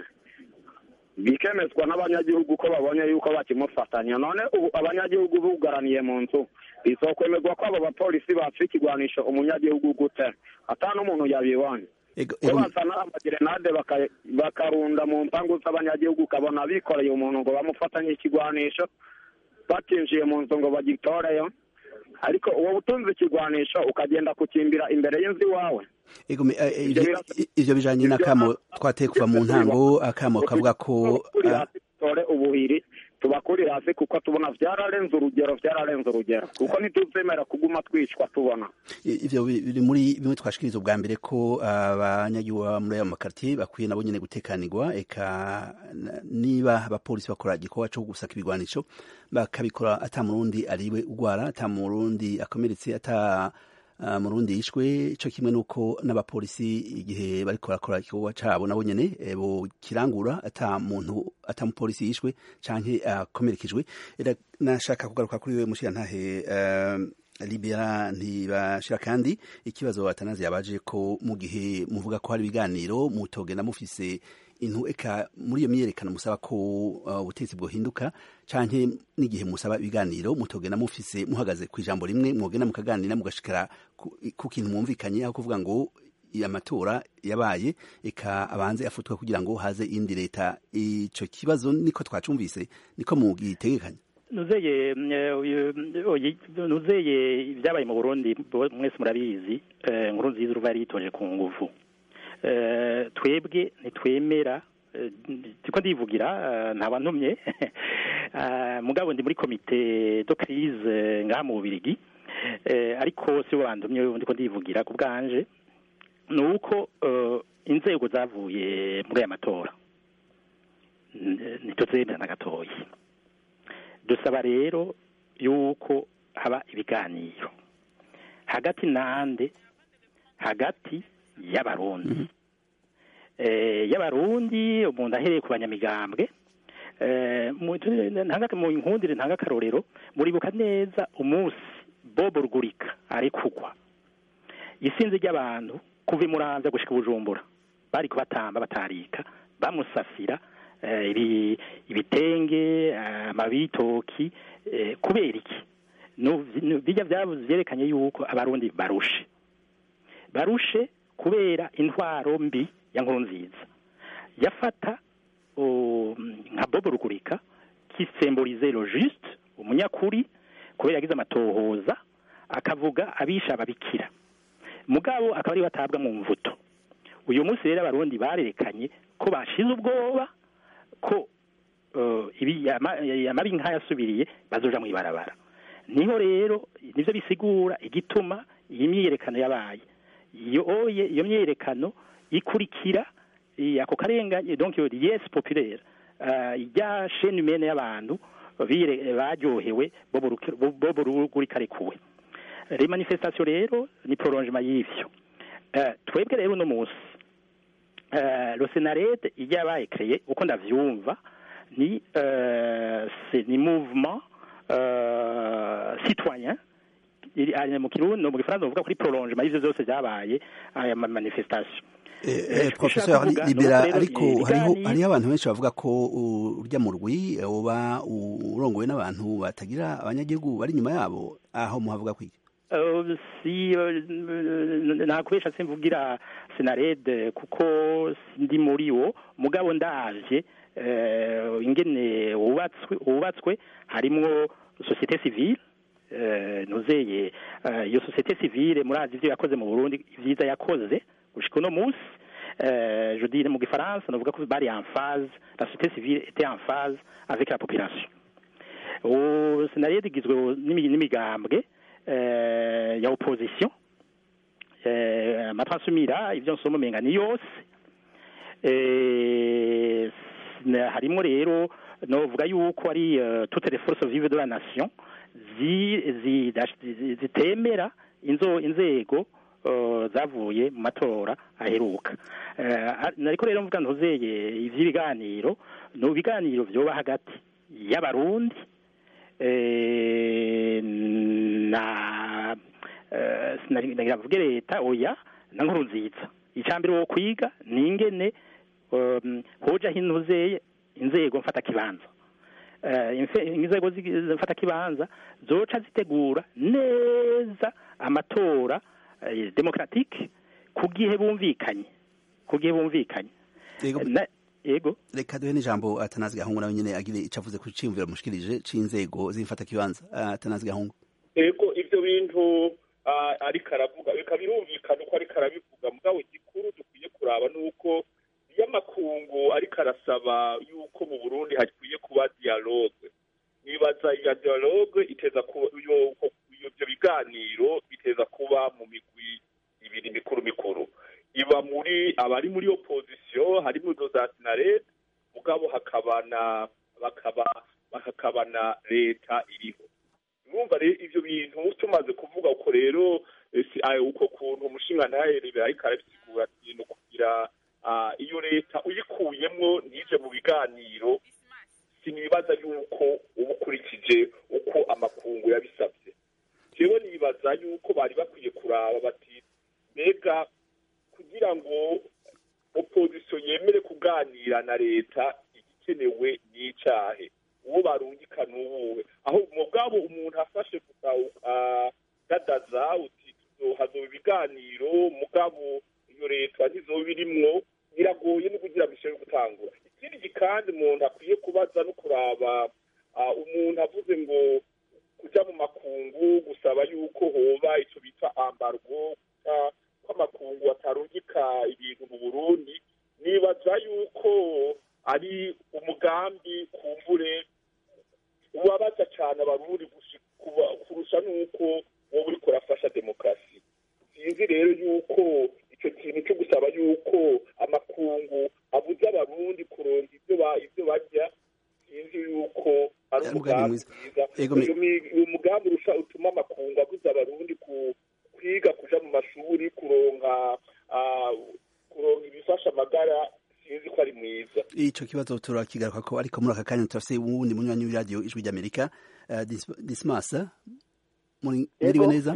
bikemezwa n'abanyagihugu ko babonye yuko bakimufatanya none ubu abanyagihugu bugaraniye mu nzu bizokwemerwa ko abo bapolisi baca ikigwanisho umunyagihugu gute ata n'umuntu yabibonye ego ko ego bazana amagerenade baka- bakarunda mu mpangu z'abanyagihugu ukabona bikoreye umuntu ngo bamufatanye ikigwanisho batinjiye mu nzu ngo bagitoreyo ariko uwo butunze ikigwanisho ukagenda kukimbira imbere y'inzu iwawe ego me- eh, eh, Ivyo ivyo- birasa- ivyo bijanye ivyo n'akamo na- twateye kuva mu ntango akamo kavuga ko tubakuri ah, hasi dutore ubuhiri tubakuri hasi kuko tubona vyararenze urugero vyararenze urugero kuko ntituzemera kuguma twicwa tubona I- ivyo bi- biri muri bimwe twashikiriza ubwa mbere ko abanyagihugu baba muri ayo makartier bakwiye nabo nyene gutekanirwa eka n- niba abapolisi bakora igikorwa co gusaka ibigwanisho bakabikora ata murundi ariwe ugwara ata murundi akomeretse ata ah, murundi yishwe co kimwe nuko n'abapolisi igihe bariko barakora igikorwa cabo nabo nyene eh, bokirangura ata muntu ata mupolisi yishwe canke akomerekejwe era nashaka kugaruka kuri we mushirantahe eh, libera ntibashira kandi ikibazo batanazi yabaje ko mu gihe muvuga ko hari ibiganiro mutogenda mufise intu eka muri iyo myerekano musaba ko uh, ubutegetsi bwohinduka canke n'igihe musaba ibiganiro mutogenda mufise muhagaze ku ijambo rimwe mwogenda mukaganira mugashikara ku, ku kintu mwumvikanye aho kuvuga ngo amatora yabaye eka abanze afutwe kugira ngo haze indi leta ico kibazo niko twacumvise niko mugitegekanya nuzeye mm, eh, uyu- oyi- nuzeye ibyabaye mu burundi bo- mwese murabizi eh, nkuru nziza uruva yari yitoje ku nguvu Eh, twebwe ntitwemera eh, ndiko ndivugira eh, ntabantumye Eh, mugabo ndi muri komite do crise ngaha mu bubirigi Eh, ariko si bo bandumye ndiko ndivugira ku bwanje ni uko eh, inzego zavuye muri aya matora N- ntituzemera na gatoyi dusaba rero yuko haba ibiganiro hagati nande hagati y'abarundi eh, y'abarundi umuntu ahereye ku banyamigambwe eh, mu ntanga mu nkundire ntanga akarorero muribuka neza umunsi Bob Rugurika ari kugwa isinzi ry'abantu kuva i Muramvya gushika i Bujumbura bari kubatamba batarika bamusasira eh, ibi- ibitenge eh, amabitoki eh, kubera iki Nu- nu- bijya byavuze byerekanye yuko abarundi barushe barushe kubera intwaro mbi ya nkuru nziza yafata um, nka bobo rugurika kisemborize lo juste umunyakuri kubera yagize amatohoza akavuga abisha ababikira mugabo akaba ari batabwa mu mvuto uyu munsi rero abarundi barerekanye ko bashize ubwoba ko uh, ibi ama- amabi nk'ayasubiriye bazoja mu ibarabara niho rero nivyo bisigura igituma iyi myiyerekano yabaye iyo oye iyo myiyerekano ikurikira i- ako karenganye donc iyo yes populaire uh, rya chaîne humaine y'abantu bire- baryohewe bobo Ruki- bobo rugurika arekuwe les manifestations rero ni prolongement y'ivyo Eh, twebwe rero uno munsi eh, le senarede iyo yabaye kreye uko ndavyumva ni euh, c'est ni mouvement euh, citoyen iri ari mu kirundi no mu gifaransa bavuga kuri prolongement y'ivyo byose byabaye aya ma manifestation Eh, Eh, eh, icyo professeur ushaka kuvuga ni libera uko rero ariko ibiganiro- hariho hariho abantu benshi bavuga ko uh, urya mu rwi eh, uba urongowe n'abantu batagira abanyagihugu bari inyuma yabo aho muhavuga kwiki Uh, si uh, nakubesha simvugira senarede kuko ndi muri wo mugabo ndaje uh, ingene wubatswe wubatswe harimwo societe civile uh, nuzeye uh, iyo societe civile murazi ivyo yakoze mu Burundi ivyiza yakoze gushika uno munsi uh, je dis mu gifaransa novuga ko bari en phase la société civile était en phase avec la population ubu senarede igizwe n'imi- n'imigambwe eh, ya opposition eh, amatransumira ivyo nsoma umenga ni yose eh, s- harimo rero novuga yuko ari eh, toutes les forces vives de la nation zi- zi- zi- zitemera inzo inzego eh, zavuye mu matora aheruka Eh, nariko rero mvuga ntuzeye ivy'ibiganiro no biganiro vyoba hagati y'abarundi eh, na eh, sinagira mvuge leta oya na nkuru nziza icambere wo kwiga ni ingene um, hoja hinuzeye inzego mfata kibanza eh, infe- inzego zi- mfata kibanza zoca zitegura neza amatora eh, demokratique ku gihe bumvikanye ku gihe bumvikanye Yego. Na- yego reka duhe n'ijambo atanazi gahungu nawe nyine agire ico avuze ku ciyumviro mushikirije c'inzego z'imfata kibanza atanazi gahungu ego ivyo bintu ah, ariko aravuga bika birumvikana uko ariko arabivuga mugabo igikuru dukwiye kuraba nuko iyo amakungu ariko arasaba yuko mu burundi hakwiye kuba dialogue nibaza iya dialogue iteza kuba iyo- ko- ivyo biganiro biteza kuba mu migwi ibiri mikuru mikuru iba muri abari muri opposition harimo izo za sinarete mugabo hakaba na bakaba hakaba na leta iriho urumva rero ivyo bintu tumaze kuvuga uko rero eh, si- ah, uko kuntu umushingantahe Libera ariko arabisigura ati ni ukugira ah, iyo leta uyikuyemwo ntije mu biganiro sinibaza yuko uba ukurikije uko amakungu yabisabye jewe nibaza yuko bari bakwiye kuraba bati mbega kugira ngo opposition yemere kuganira na leta igikenewe ni icahe uwo barungika n'uwuwe aho mu bwabo umuntu afashe gusa dadaza uti hazoba ibiganiro mugabo iyo leta ntizoba irimwo biragoye no kugira bishobore gutangura ikindi kandi umuntu akwiye kubaza no kuraba ah, umuntu avuze ngo kuja mu makungu gusaba yuko hoba ico bita ambargo kuta- ko amakungu atarungika ibintu mu burundi nibaza yuko ari umugambi kumbure ubabaza cane abarundi gushi- kuba- kurusha n'uko wowe uriko urafasha demokarasi sinzi rero yuko ico kintu co gusaba yuko amakungu abuza abarundi kuronka ivyo ba- ivyo barya sinzi yuko ari Umugambi umugambi mwiza. mwiza Ego me- Uyu mi- uyu mugambi umugambi rusha utuma amakungu abuza abarundi ku kwiga kuja mu mashuri kuronka ah, kuronka ibifasha amagara sinzi ko ari mwiza ico kibazo turakigaruka ko ariko muri aka kanya turafise uwundi munywanyi w'iradiyo ijwi ry'amerika uh, Dis- dismas muri mwiriwe neza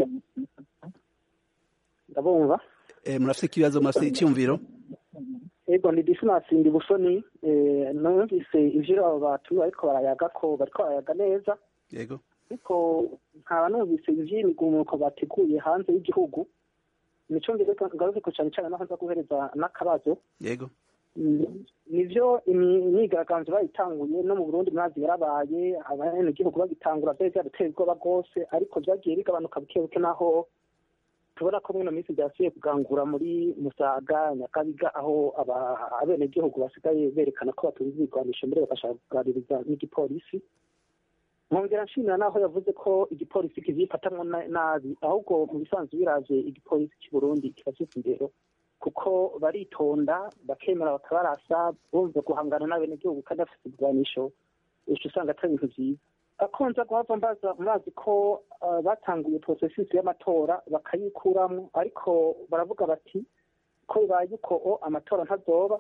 ndabumva eh, murafise ikibazo murafise iciyumviro ego ni disimasi ndi busoni eh, numvise ivyo abo batu ariko barayaga ko bariko barayaga neza yego ariko nkaba numvise ivy'imigumuko bateguye hanze y'igihugu nico ngaruke ko cane cane naho nza guhereza n'akabazo yego Mm, nivyo imi- imyigaragambyo bayitanguye no mu burundi mwazi yarabaye abanyagihugu bagitangura vyari vyarateye ubwoba rwose ariko vyagiye bigabanuka buke buke naho tubona ko mwino minsi vyasubiye kugangura muri musaga nyakabiga aho aba- abenegihugu basigaye berekana ko batunze ibigwanisho mbere bagashaka kuganiriza n'igipolisi nkongera nshimira naho yavuze ko igipolisi kivyifatamwo na- nabi ahubwo mu bisanzwe biravye igipolisi cy'i burundi kiba gifise indero kuko baritonda bakemera bakabarasa bumva guhangana n'abenegihugu kandi bafite ibigwanisho uca usanga atari ibintu vyiza akonza guhava mbaza murazi ko uh, batanguye processus y'amatora bakayikuramwo ariko baravuga bati ko bibaye uko o amatora ntazoba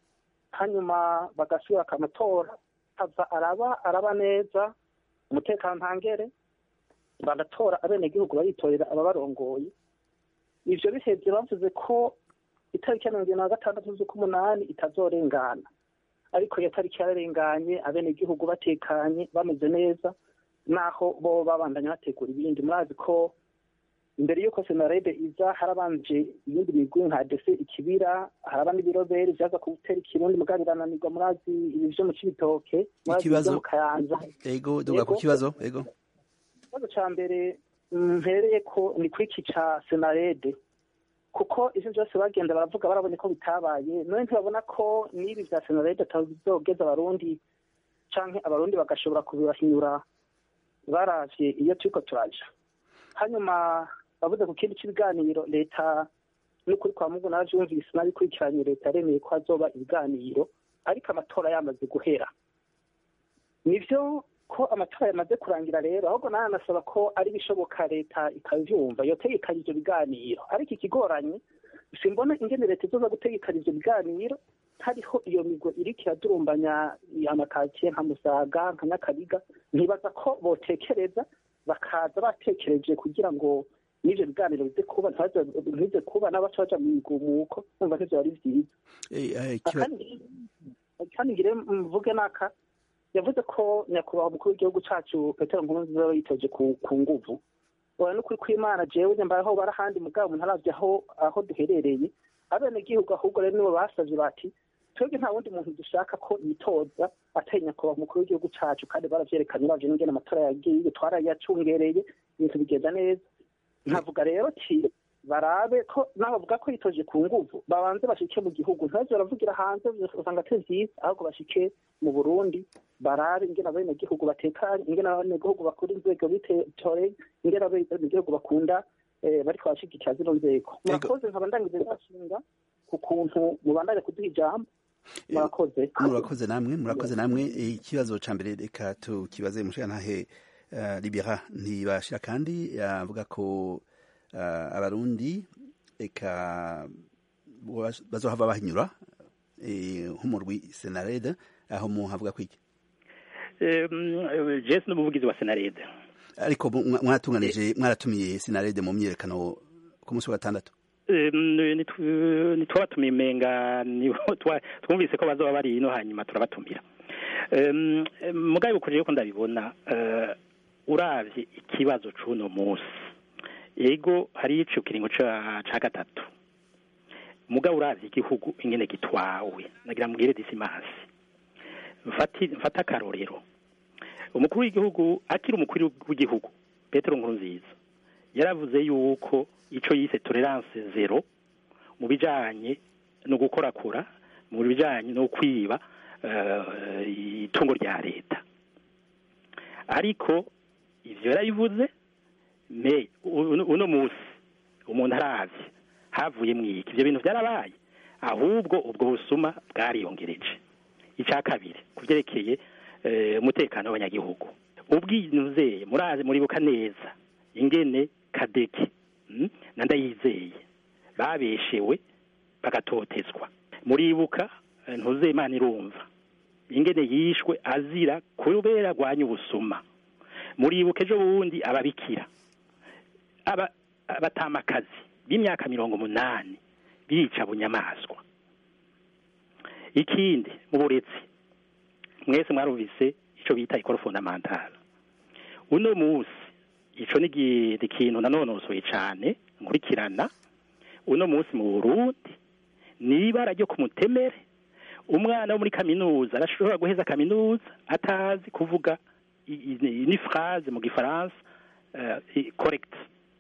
hanyuma bagasubira akamatora hava araba araba neza umutekano ntangere bagatora abenegihugu baritorera ababarongoye ivyo bihevye bavuze ko itariki ya mirongo ibiri na gatandatu z'ukumunani itazorengana ariko iyo tariki yararenganye abenegihugu batekanye bameze neza naho bo babandanya bategura ibindi murazi ko imbere y'uko senarede iza harabanje ibindi migwi nka dese ikibira haraba n'ibiroberi vyaza gutera ikirundi mugabo birananirwa murazi ibi vyo mu cibitoke murazi Ikibazo. ivyo mu kayanza yego duga ku Yego. kibazo yego ikibazo ca mbere mm, mpereye ko ni kwiki ca senarede kuko ivyo vyose bagenda baravuga barabonye ko bitabaye none ntibabona ko n'ibi vya senarede atazogeza abarundi canke abarundi bagashobora kubibahinyura baravye iyo turiko turaja hanyuma bavuze ku kindi c'ibiganiro leta n'ukuri kwa mungu naravyumvise nabikurikiranye leta yaremeye ko hazoba ibiganiro ariko amatora yamaze guhera nivyo ko amatora yamaze kurangira rero ahubwo nawe anasaba ko ari bishoboka leta ikavyumva yotegekanya ivyo biganiro ariko ikigoranye simbona ingene leta izoza gutegekanya ivyo biganiro hariho iyo migo iriko iradurumbanya amakaziye nka musaga nka nyakabiga ntibaza ko botekereza bakaza batekereje kugira ngo n'ivyo biganiro bize kuba ntibaze- ntibize kuba n'abaca baja mu migumuko numva ntivyo ari vyiza Eh, eh, kiba- kandi kandi ngire mvuge naka yavuze ko nyakubahwa umukuru w'igihugu cacu petero nkurunziza yaba yitoje ku ku nguvu oya n'ukuri kw'imana jewe nyambaye bara ahandi mugabo umuntu aravye aho aho duherereye abenegihugu ahubwo rero nibo basavye bati twebwe nta wundi muntu dushaka ko yitoza atari nyakubahwa umukuru w'igihugu cacu kandi baravyerekanye uravye n'ingene amatora yagiye twarayacungereye ibintu bigenda neza nkavuga rero ti barabe ko naho bavuga ko yitoje ku nguvu babanze bashike mu gihugu ntibaze baravugira hanze usanga atari vyiza ahubwo bashike mu burundi barabe ingene abenegihugu batekanye ingene abenegihugu bakunda inzego bitoreye ingene abenegihugu bakunda eh, bariko barashigikira zino nzego murakoze nkaba ndangize ndashinga ku kuntu mubandanye kuduha ijambo murakoze murakoze namwe murakoze namwe Eh, ikibazo ca mbere reka tukibaze mushigantahe uh, libera ntibashira kandi avuga ko uh, abarundi eka baz- bazohava bahinyura eh, nk'umurwi senarede aho muhavuga kwiki jesi n'umuvugizi wa senarede ariko mu- mwa- mwaratunganije mwaratumiye senarede mu myiyerekano ku munsi wa gatandatu ntitwabatumiye imenga nibo twa- twumvise ko bazoba bari ino hanyuma turabatumira Em, em, mugabe ukurije ko ndabibona eh, uravye ikibazo c'uno munsi ego hari ico kiringo ca ca gatatu mugabo uravye igihugu ingene gitwawe nagira mbwire disimasi mfati mfata akarorero umukuru w'igihugu akiri umukuru w'igihugu petero nkurunziza yaravuze yuko ico yise tolerance zero mu bijanye no gukorakora mu bijanye no kwiba eh, itungo rya leta ariko ivyo yarabivuze me uno uno musi umuntu aravye havuye mwiki ivyo bintu vyarabaye ahubwo ubwo busuma bwariyongereje icya kabiri ku byerekeye eh, umutekano w'abanyagihugu ubwinuzeye murazi muribuka neza ingene kadeke mm, na ndayizeye babeshewe bagatotezwa muribuka eh, ntuzeyimana irumva ingene yishwe azira kubera agwanya ubusuma muribuka ejo bundi ababikira aba abatamakazi b'imyaka mirongo umunani bica bunyamaswa ikindi mu burezi mwese mwarumvise ico bita ikoro fondamentale uno munsi ico ni gi- ni ikintu nanonosoye cane nkurikirana uno munsi mu burundi ni ibara ryo ku mutemere umwana wo muri kaminuza arashobora guheza kaminuza atazi kuvuga i- i- ni phrase mu gifaransa uh, correct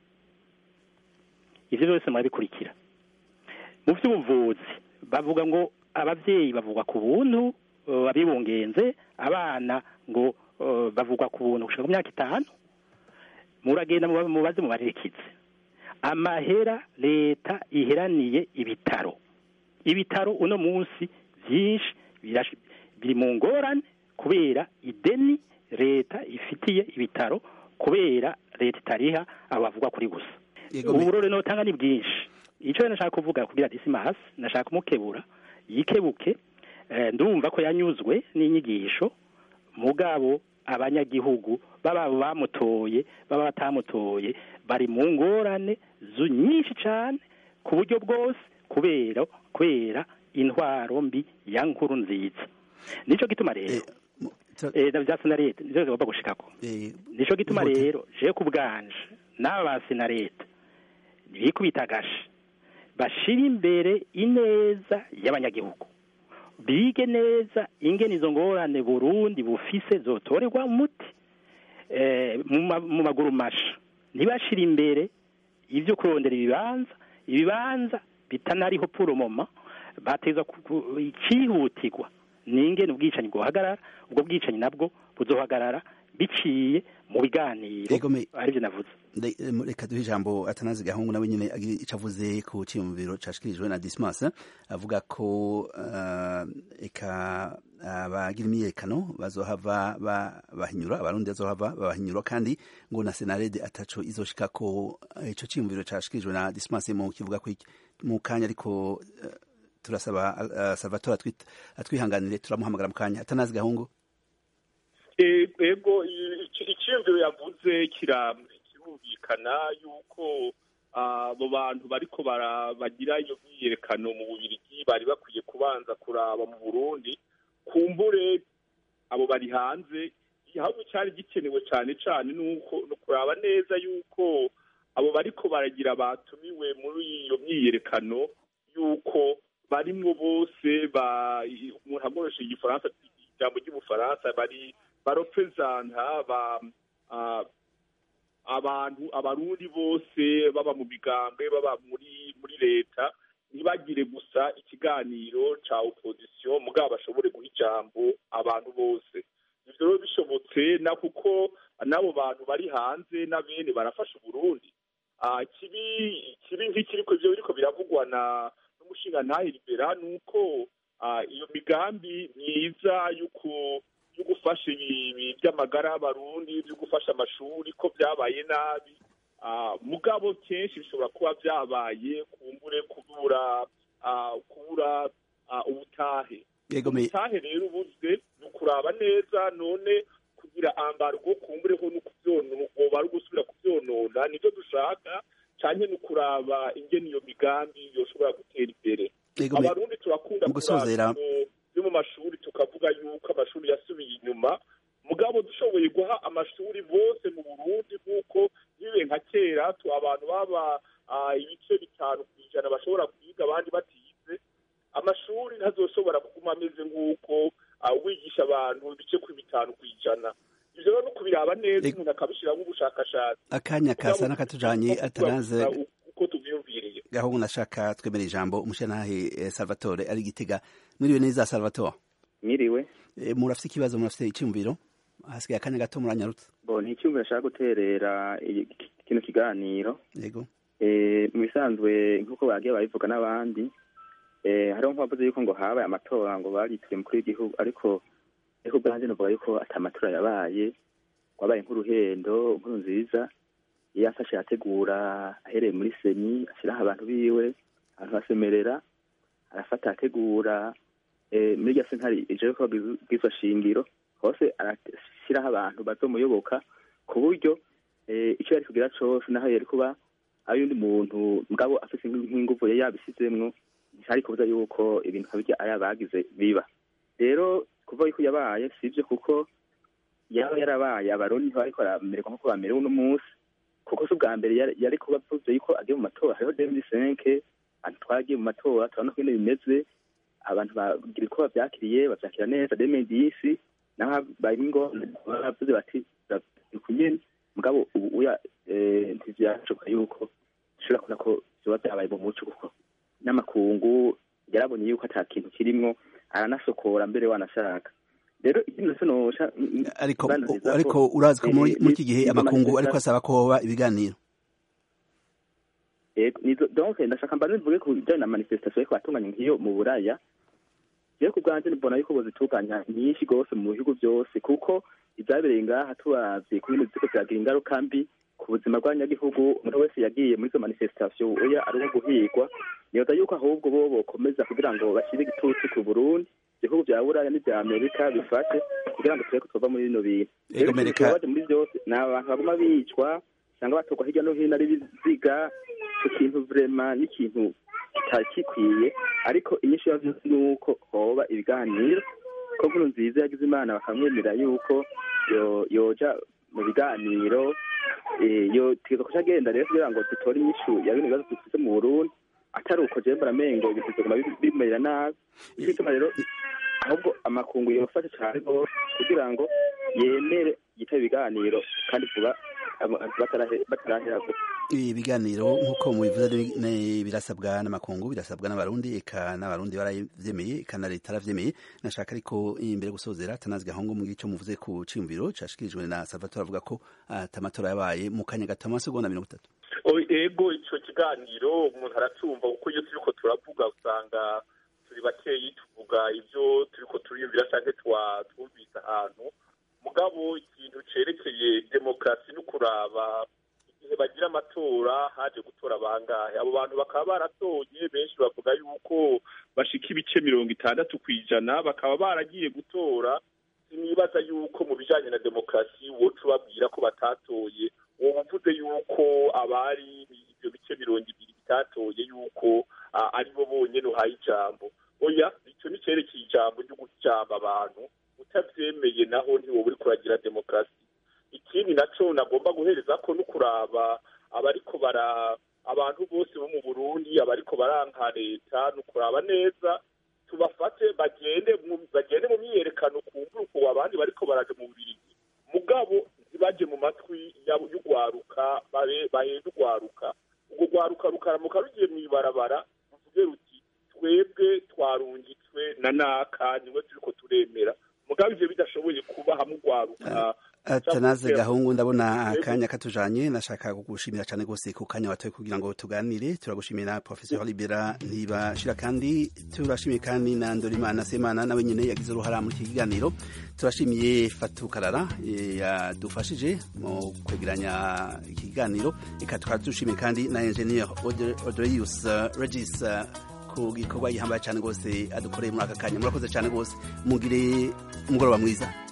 ivyo byose murabikurikira mu by'ubuvuzi bavuga ngo abavyeyi bavugwa ku buntu uh, abibungenze abana ngo uh, bavugwa ku buntu gushika ku myaka itanu muragenda muba- mubaze mubarekize amahera leta iheraniye ibitaro ibitaro uno munsi byinshi birash- biri mu ngorane kubera ideni leta ifitiye ibitaro kubera leta itariha abavugwa kuri gusa Yego, me- uburore notanga ni bwinshi icyo nashaka kuvuga kugira disimasi nashaka kumukebura yikebuke eh, ndumva ko yanyuzwe n'inyigisho mugabo abanyagihugu baba bamutoye baba batamutoye bari mu ngorane zu nyinshi cyane ku buryo bwose kubera kubera intwaro mbi ya nkuru nziza nico gituma rero eh, mu- tra- eh na bya senarete nivyo bigomba gushikako eh, nico gituma Ihute. rero je ku bwanje n'aba ba senarete bikubita agashi bashira imbere ineza y'abanyagihugu bige neza ingene izo ngorane burundi bufise zotorerwa umuti eh, mu ma- mu maguru masha ntibashira imbere ivyo kurondera ibibanza ibibanza bitanariho puromoma bateza icihutirwa ni ingene ubwicanyi bwohagarara ubwo bwicanyi nabwo buzohagarara biciye mu biganiro Ego me- arivyo navuze Nde- eh, reka duhe ijambo atanazi gahungu nawe nyine agira ico avuze ku ciyumviro cashikirijwe na dismas avuga ko uh, eka abagira imyiyerekano bazohava ba- bahinyura abarundi bazohava babahinyura kandi ngo na senarede ataco izoshika ko eh, ico ciyumviro cashikirijwe na dismas mu kivuga ko iki- mu kanya ariko eh, turasaba uh, salvatore atwit- atwihanganire turamuhamagara mu kanya atanazi gahungu E- ego i- iki- icyiyumviro yavuze kira- kirumvikana yuko ah, abo bantu bariko bara- bagira iyo myiyerekano mu bubirigi bari bakwiye kubanza kuraba mu burundi kumbure abo bari hanze igihugu cyari gikenewe cyane cyane nuko no kuraba neza yuko abo bariko baragira batumiwe muri iyo myiyerekano yuko barimwo bose ba umuntu akoresheje igifaransa ijambo ry'ubufaransa bari barepresenta ba ah, abantu abarundi bose baba mu migambwe baba muri muri leta ntibagire gusa ikiganiro ca opposition mugabo bashobore guha ijambo abantu bose ivyo rero bishobotse na kuko n'abo bantu bari hanze na bene barafasha uburundi Ah, kibi kibi nk'ikiriko ivyo biriko biravugwa na n'umushingantahe libera nuko ah, iyo migambi myiza y'uku yo gufasha ibi by'amagara y'abarundi byo gufasha amashuri ko byabaye nabi Ah, mugabo kenshi bishobora kuba byabaye kumbure kubura ah, kubura ah, ubutahe yego me ubutahe rero ubuzwe ni ukuraba neza none kugira ambargo kumbureho no kuvyonona woba ari ugusubira kuvyonona nivyo dushaka canke ni ukuraba ingene iyo migambi yoshobora gutera imbere yego me abarundi turakunda mu gusozera- kuraba byo mu mashuri tukavuga yuko amashuri yasubiye inyuma mugabo dushoboye guha amashuri bose mu burundi nk'uko bibe nka kera tu abantu baba ah, ibice bitanu ku ijana bashobora kwiga abandi batize amashuri ntazoshobora kuguma ameze nk'uko ah, wigisha abantu ibice ku bitanu ku ijana ivyo rero no kubiraba neza Ego. umuntu akabishiramo ubushakashatsi akanya kasa n'akatujanye atanaze uko tuvyumviriye gahungu nashaka twemera ijambo umushyanahe eh, salvatore ari gitega mwiriwe neza salvatore mwiriwe Eh, murafite ikibazo murafite icyumviro hasigaye akanya gato muranyarutse bo ni icyumviro nshaka guterera iyi- kino kiganiro yego Eh, mu bisanzwe nk'uko bagiye babivuga n'abandi eh, hariho nk'abavuze yuko ngo habaye amatora ngo barituye umukuru w'igihugu ariko ariko ubwanjye novuga yuko ata matora yabaye wabaye nk'uruhendo nkuru nziza iyo yafashe yategura ahereye muri seni ashyiraho abantu biwe abantu basemerera arafata ategura muri iryo sentare ijoro ko bw'izo shingiro hose arashyiraho abantu bazomuyoboka ku buryo icyo yari kugira cyose naho yari kuba ari undi muntu mugabo afite nk'ingufu yari yabishyizemwo ntihari kubuza yuko ibintu nkabirya ari abagize biba rero kuva yuko yabaye si ibyo kuko yaba yarabaye abarundi ntibariko baramererwa nk'uko bamerewe uno munsi kuko si ubwa mbere yari kuba avuze yuko agiye mu matora hariho demiri senke abantu twaragiye mu matora turabona ko ibintu bimeze abantu bagira uko bavyakiriye bavyakira neza demiri disi naho bari ngo baravuze bati nyene mugabo ubu uya ntivyashoboka yuko dushobora kubona ko vyoba vyabaye mu muco kuko n'amakungu yarabonye yuko ata kintu kirimwo aranasokora mbere wanashaka rero ikindi nase nosha ariko ariko urazi ko muri iki gihe amakungu ariko asaba ko hoba ibiganiro donc ndashaka mbanze mvuge ku bijanye na manifestation ariko batunganya nk'iyo mu buraya jewe ku bwanje mbona yuko bozitunganya nyinshi rwose mu bihugu byose kuko ivyabereye ngaha turavye ku bintu ziko vyagira ingaruka mbi ku buzima bw'abanyagihugu umuntu wese yagiye muri izo manifestation oya ari uwo guhigwa nibaza yuko ahubwo bo bokomeza kugira ngo bashyire igitutu ku burundi ibihugu vya buraya n'ivya amerika bifashe kugira ngo turebe ko twova muri bino bintu rero ikibabaje muri vyose ni abantu baguma bicwa usanga batorwa hirya no hino ari biziga ico kintu vrema n'ikintu kitari gikwiye ariko inyinshi ya vyose ni uko hoba ibiganiro ko nkuru nziza yagize imana bakamwemerera yuko yoja mu biganiro yo tigeza kuca agenda rero kugira ngo dutore inyishu ya bino bibazo dufise mu burundi atari uko jewe mbaramengo ibintu bizoguma bimerera nabi ico gituma rero ahubwo amakungu yofashe cane rwose kugira ngo yemere yitabe ibiganiro kandi vuba batarahera ibiganiro nk'uko mubivuze birasabwa n'amakungu birasabwa n'abarundi eka n'abarundi baravyemeye eka na leta aravyemeye nashaka ariko imbere gusozera tanazi gahongo mu gico muvuze ku ciyumviro cashikirijwe na Salvatore avuga ko atamatora yabaye mu kanya gato amasegonda mirongo itatu ego ico kiganiro umuntu aracumva kuko iyo turiko turavuga usanga turi bakeyi tuvuga ivyo turiko turiyumvira canke twumvise ahantu mugabo ikintu cerekeye demokarasi no kuraba igihe bagira amatora haje gutora bangahe abo bantu bakaba baratoye benshi bavuga yuko bashika ibice mirongo itandatu ku ijana bakaba baragiye gutora sinibaza yuko mu bijanye na demokarasi woca ubabwira ko batatoye woba uvuze yuko abari ivyo bice mirongo ibiri bitatoye yuko aribo bonyene uhaye ijambo oya ico ni cerekeye ijambo ryo gucamba abantu utavyemeye naho ntiwoba uriko uragira demokarasi ikindi naco nagomba guhereza ko no kuraba abariko bara abantu bose bo mu burundi abariko baranka leta no kuraba neza tubafate bagende bagende mu myiyerekano kumbura uko abandi bariko baraje mu bubirigi mugabo ntibaje mu matwi y'urwaruka bahenda urwaruka urwo rwaruka rukaramuka rugiye mw'ibarabara ruvuge ruti twebwe twarungitswe na naka niwe turiko turemera mugabo ivyo bidashoboye kuba hamwe urwaruka atanaze gahungu ndabona akanya katujanye nashaka kugushimira cyane gose ku kanya watoye kugira ngo tuganire turagushimira professeur Libera ntibashira kandi turashimiye kandi na Ndorimana Semana nawe nyene yagize uruhara muri iki kiganiro turashimiye Fatu Karara yadufashije mu kwegeranya iki kiganiro eka tukadushimiye kandi na engineer Odreus Regis ku gikorwa gihambaye cyane rwose adukoreye muri aka kanya murakoze cyane rwose mugire umugoroba mwiza